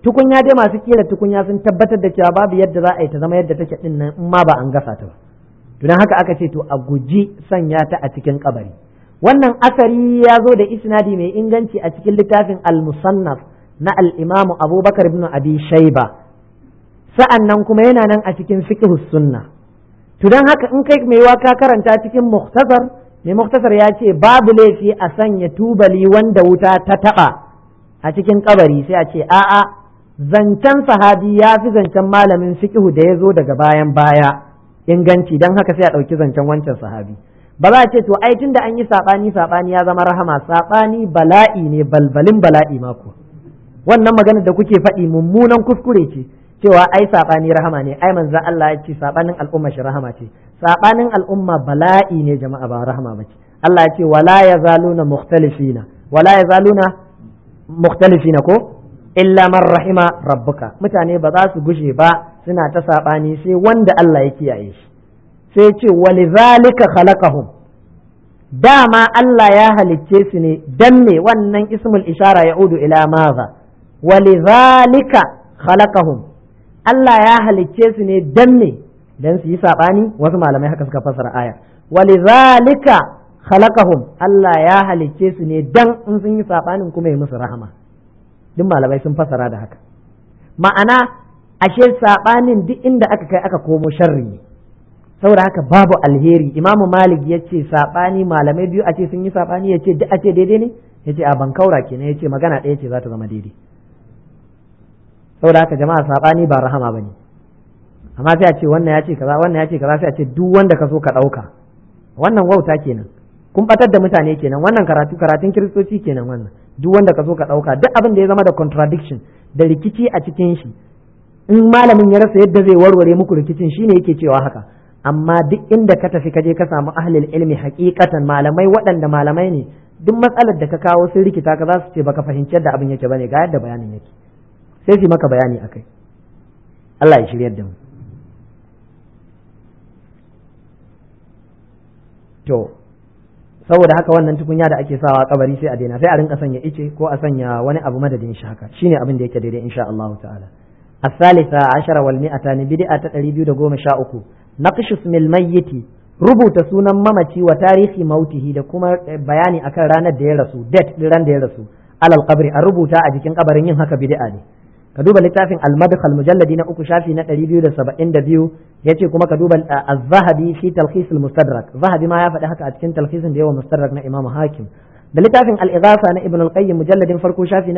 tukunya dai masu kera tukunya sun tabbatar da cewa babu yadda za a yi ta zama yadda take din nan in ma ba an gasa ta ba to dan haka aka ce to a guji sanya ta a cikin kabari wannan asari ya zo da isnadi mai inganci a cikin littafin al-musannaf na al-imamu abubakar ibn abi shayba sa'an nan kuma yana nan a cikin fiqhus sunna to dan haka in kai mai waka karanta cikin muhtasar mai muhtasar ya ce babu laifi a sanya tubali wanda wuta ta taba a cikin kabari sai a ce a'a zancen sahabi ya fi zancen malamin fiqhu da ya zo daga bayan baya inganci dan haka sai a ɗauki zancen wancan sahabi ba za a ce to ai tunda an yi saɓani saɓani ya zama rahama saɓani bala'i ne balbalin bala'i mako wannan magana da kuke faɗi mummunan kuskure ce cewa ai saɓani rahama ne ai manzo Allah ya ce saɓanin al'umma shi rahama ce saɓanin al'umma bala'i ne jama'a ba rahama ba ce Allah ya ce wala yazaluna mukhtalifina wala yazaluna mukhtalifina ko illa man rahima rabbuka mutane ba za su gushe ba suna ta saɓani sai wanda Allah ya kiyaye shi sai ce walizalika khalaqahum dama Allah ya halicce su ne dan me wannan ismul ishara ya'udu ila maza walizalika khalaqahum Allah ya halicce su ne dan me dan su yi sabani wasu malamai haka suka fassara aya walizalika khalaqahum Allah ya halicce su ne dan in sun yi sabanin kuma ya musu rahama duk malamai sun fassara da haka ma'ana ashe sabanin duk inda aka kai aka komo sharri ne saboda haka babu alheri imamu malik ya ce saɓani malamai biyu a ce sun yi saɓani ya ce duk a ce daidai ne ya ce a bankaura kenan ya ce magana ɗaya ce za ta zama daidai saboda haka jama'a saɓani ba rahama ba ne amma sai a ce wannan ya ce kaza wannan ya ce kaza sai a ce duk wanda ka so ka ɗauka wannan wauta kenan kun batar da mutane kenan wannan karatu karatun kiristoci kenan wannan duk wanda ka so ka ɗauka duk abin da ya zama da contradiction da rikici a cikin shi in malamin ya rasa yadda zai warware muku rikicin shine yake cewa haka amma duk inda ka tafi ka je ka samu ahlul ilmi hakikatan malamai waɗanda malamai ne duk matsalar da ka kawo sun rikita ka za su ce baka fahimci yadda abin yake bane ga yadda bayanin yake sai su maka bayani akai Allah ya shiryar da mu to saboda haka wannan tukunya da ake sawa kabari sai a daina sai a rinka sanya ice ko a sanya wani abu madadin shi haka shine abin da yake daidai insha Allah ta'ala الثالثة عشر والمئتان بدعة تقريبا دقوم شاء نقش اسم الميت rubuta sunan mamaci wa tarihi mautihi da kuma bayani akan ranar da ya rasu date din ran da ya rasu alal qabri a rubuta a jikin kabarin yin haka bid'a ne ka duba littafin al-madkhal mujalladi na uku shafi na 272 yace kuma ka duba az-zahabi fi talkhis al-mustadrak zahabi ma ya faɗi haka a cikin talkhisin da yawa mustadrak na imam hakim da littafin al-ighatha na ibn al-qayyim mujalladin farko shafi na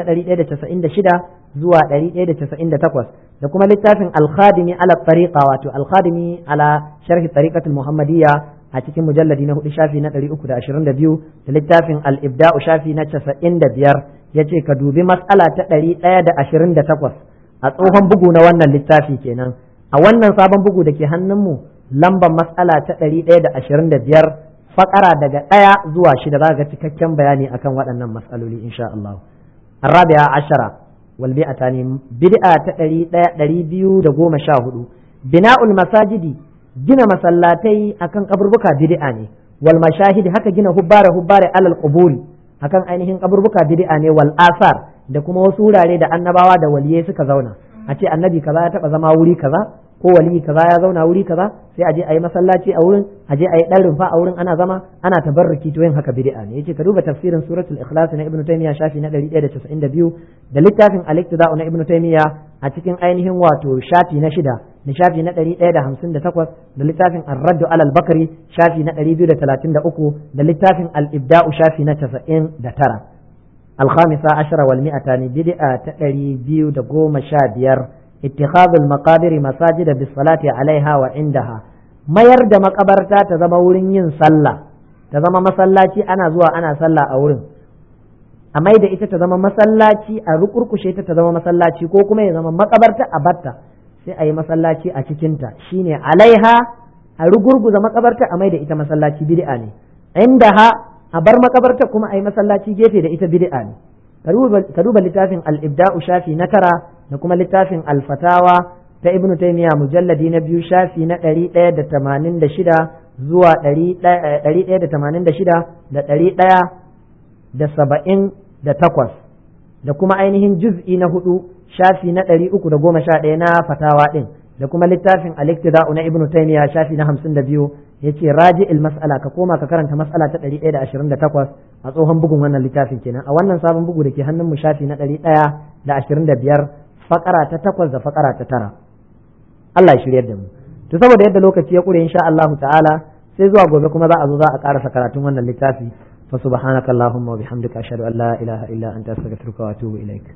196 zuwa 198 da kuma littafin al-khadimi ala tariqa wato al-khadimi ala sharh tariqatul muhammadiyya a cikin mujalladi na hudu shafi na 322 da littafin al-ibda'u shafi na 95 yace ka dubi mas'ala ta 128 a tsohon bugu na wannan littafi kenan a wannan sabon bugu da ke hannunmu lambar mas'ala ta 125 fakara daga ɗaya zuwa shida za ga cikakken bayani akan waɗannan matsaloli insha Allah. Arabiya ashara wal bi'atani bid'a ta ɗari ɗaya ɗari biyu da goma sha hudu bina'ul masajidi gina masallatai akan kaburbuka bid'a ne wal mashahidi haka gina hubbare hubbare alal quburi akan ainihin kaburbuka bid'a ne wal asar da kuma wasu wurare da annabawa da waliyai suka zauna a ce annabi kaza ya taba zama wuri kaza ko waliyi kaza ya zauna wuri kaza sai a je a yi masallaci a wurin a je a yi dan rumfa a wurin ana zama ana tabarruki to yin haka bid'a ne yace ka duba tafsirin suratul ikhlas na ibnu taymiya shafi na 192 da littafin al-iqtida na ibnu taymiya a cikin ainihin wato shafi na shida na shafi na 158 da littafin ar-radd ala al-bakri shafi na 233 da littafin al-ibda'u shafi na 99 الخامسة عشر والمئتان بدعة تقريبا دقوم شابير اتخاذ المقابر مساجد بالصلاة عليها وعندها ما يرد مقبرتا تزم ورين yin sallah ta zama masallaci ana zuwa ana sallah a wurin a mai da ita ta zama masallaci a rukurkushe ta ta zama masallaci ko kuma ya zama makabarta a batta sai a yi masallaci a cikinta shine alaiha a rugurguza makabarta a mai da ita masallaci bid'a ne indaha a bar makabarta kuma a yi masallaci gefe da ita bid'a ne ka duba littafin al-ibda'u shafi na tara da kuma littafin al-fatawa ta ibnu taymiya mujalladi na biyu shafi na ɗari ɗaya da tamanin da shida zuwa ɗari ɗaya da tamanin da shida da ɗari ɗaya da saba'in da takwas da kuma ainihin juz'i na hudu shafi na ɗari uku da goma sha ɗaya na fatawa ɗin da kuma littafin al-iktida'u na ibnu taymiya shafi na hamsin da biyu yace raji'il mas'ala ka koma ka karanta mas'ala ta ɗari ɗaya da ashirin da takwas a tsohon bugun wannan littafin kenan a wannan sabon bugu da ke hannun mu shafi na ɗari ɗaya da ashirin da biyar fakara ta takwas da fakara ta tara Allah ya shiryar da mu to saboda yadda lokaci ya ƙure insha Allahu ta'ala sai zuwa gobe kuma za a zo za a ƙarasa karatun wannan littafi fa subhanakallahumma wa bihamdika ashhadu an la ilaha illa anta astaghfiruka wa atubu ilaik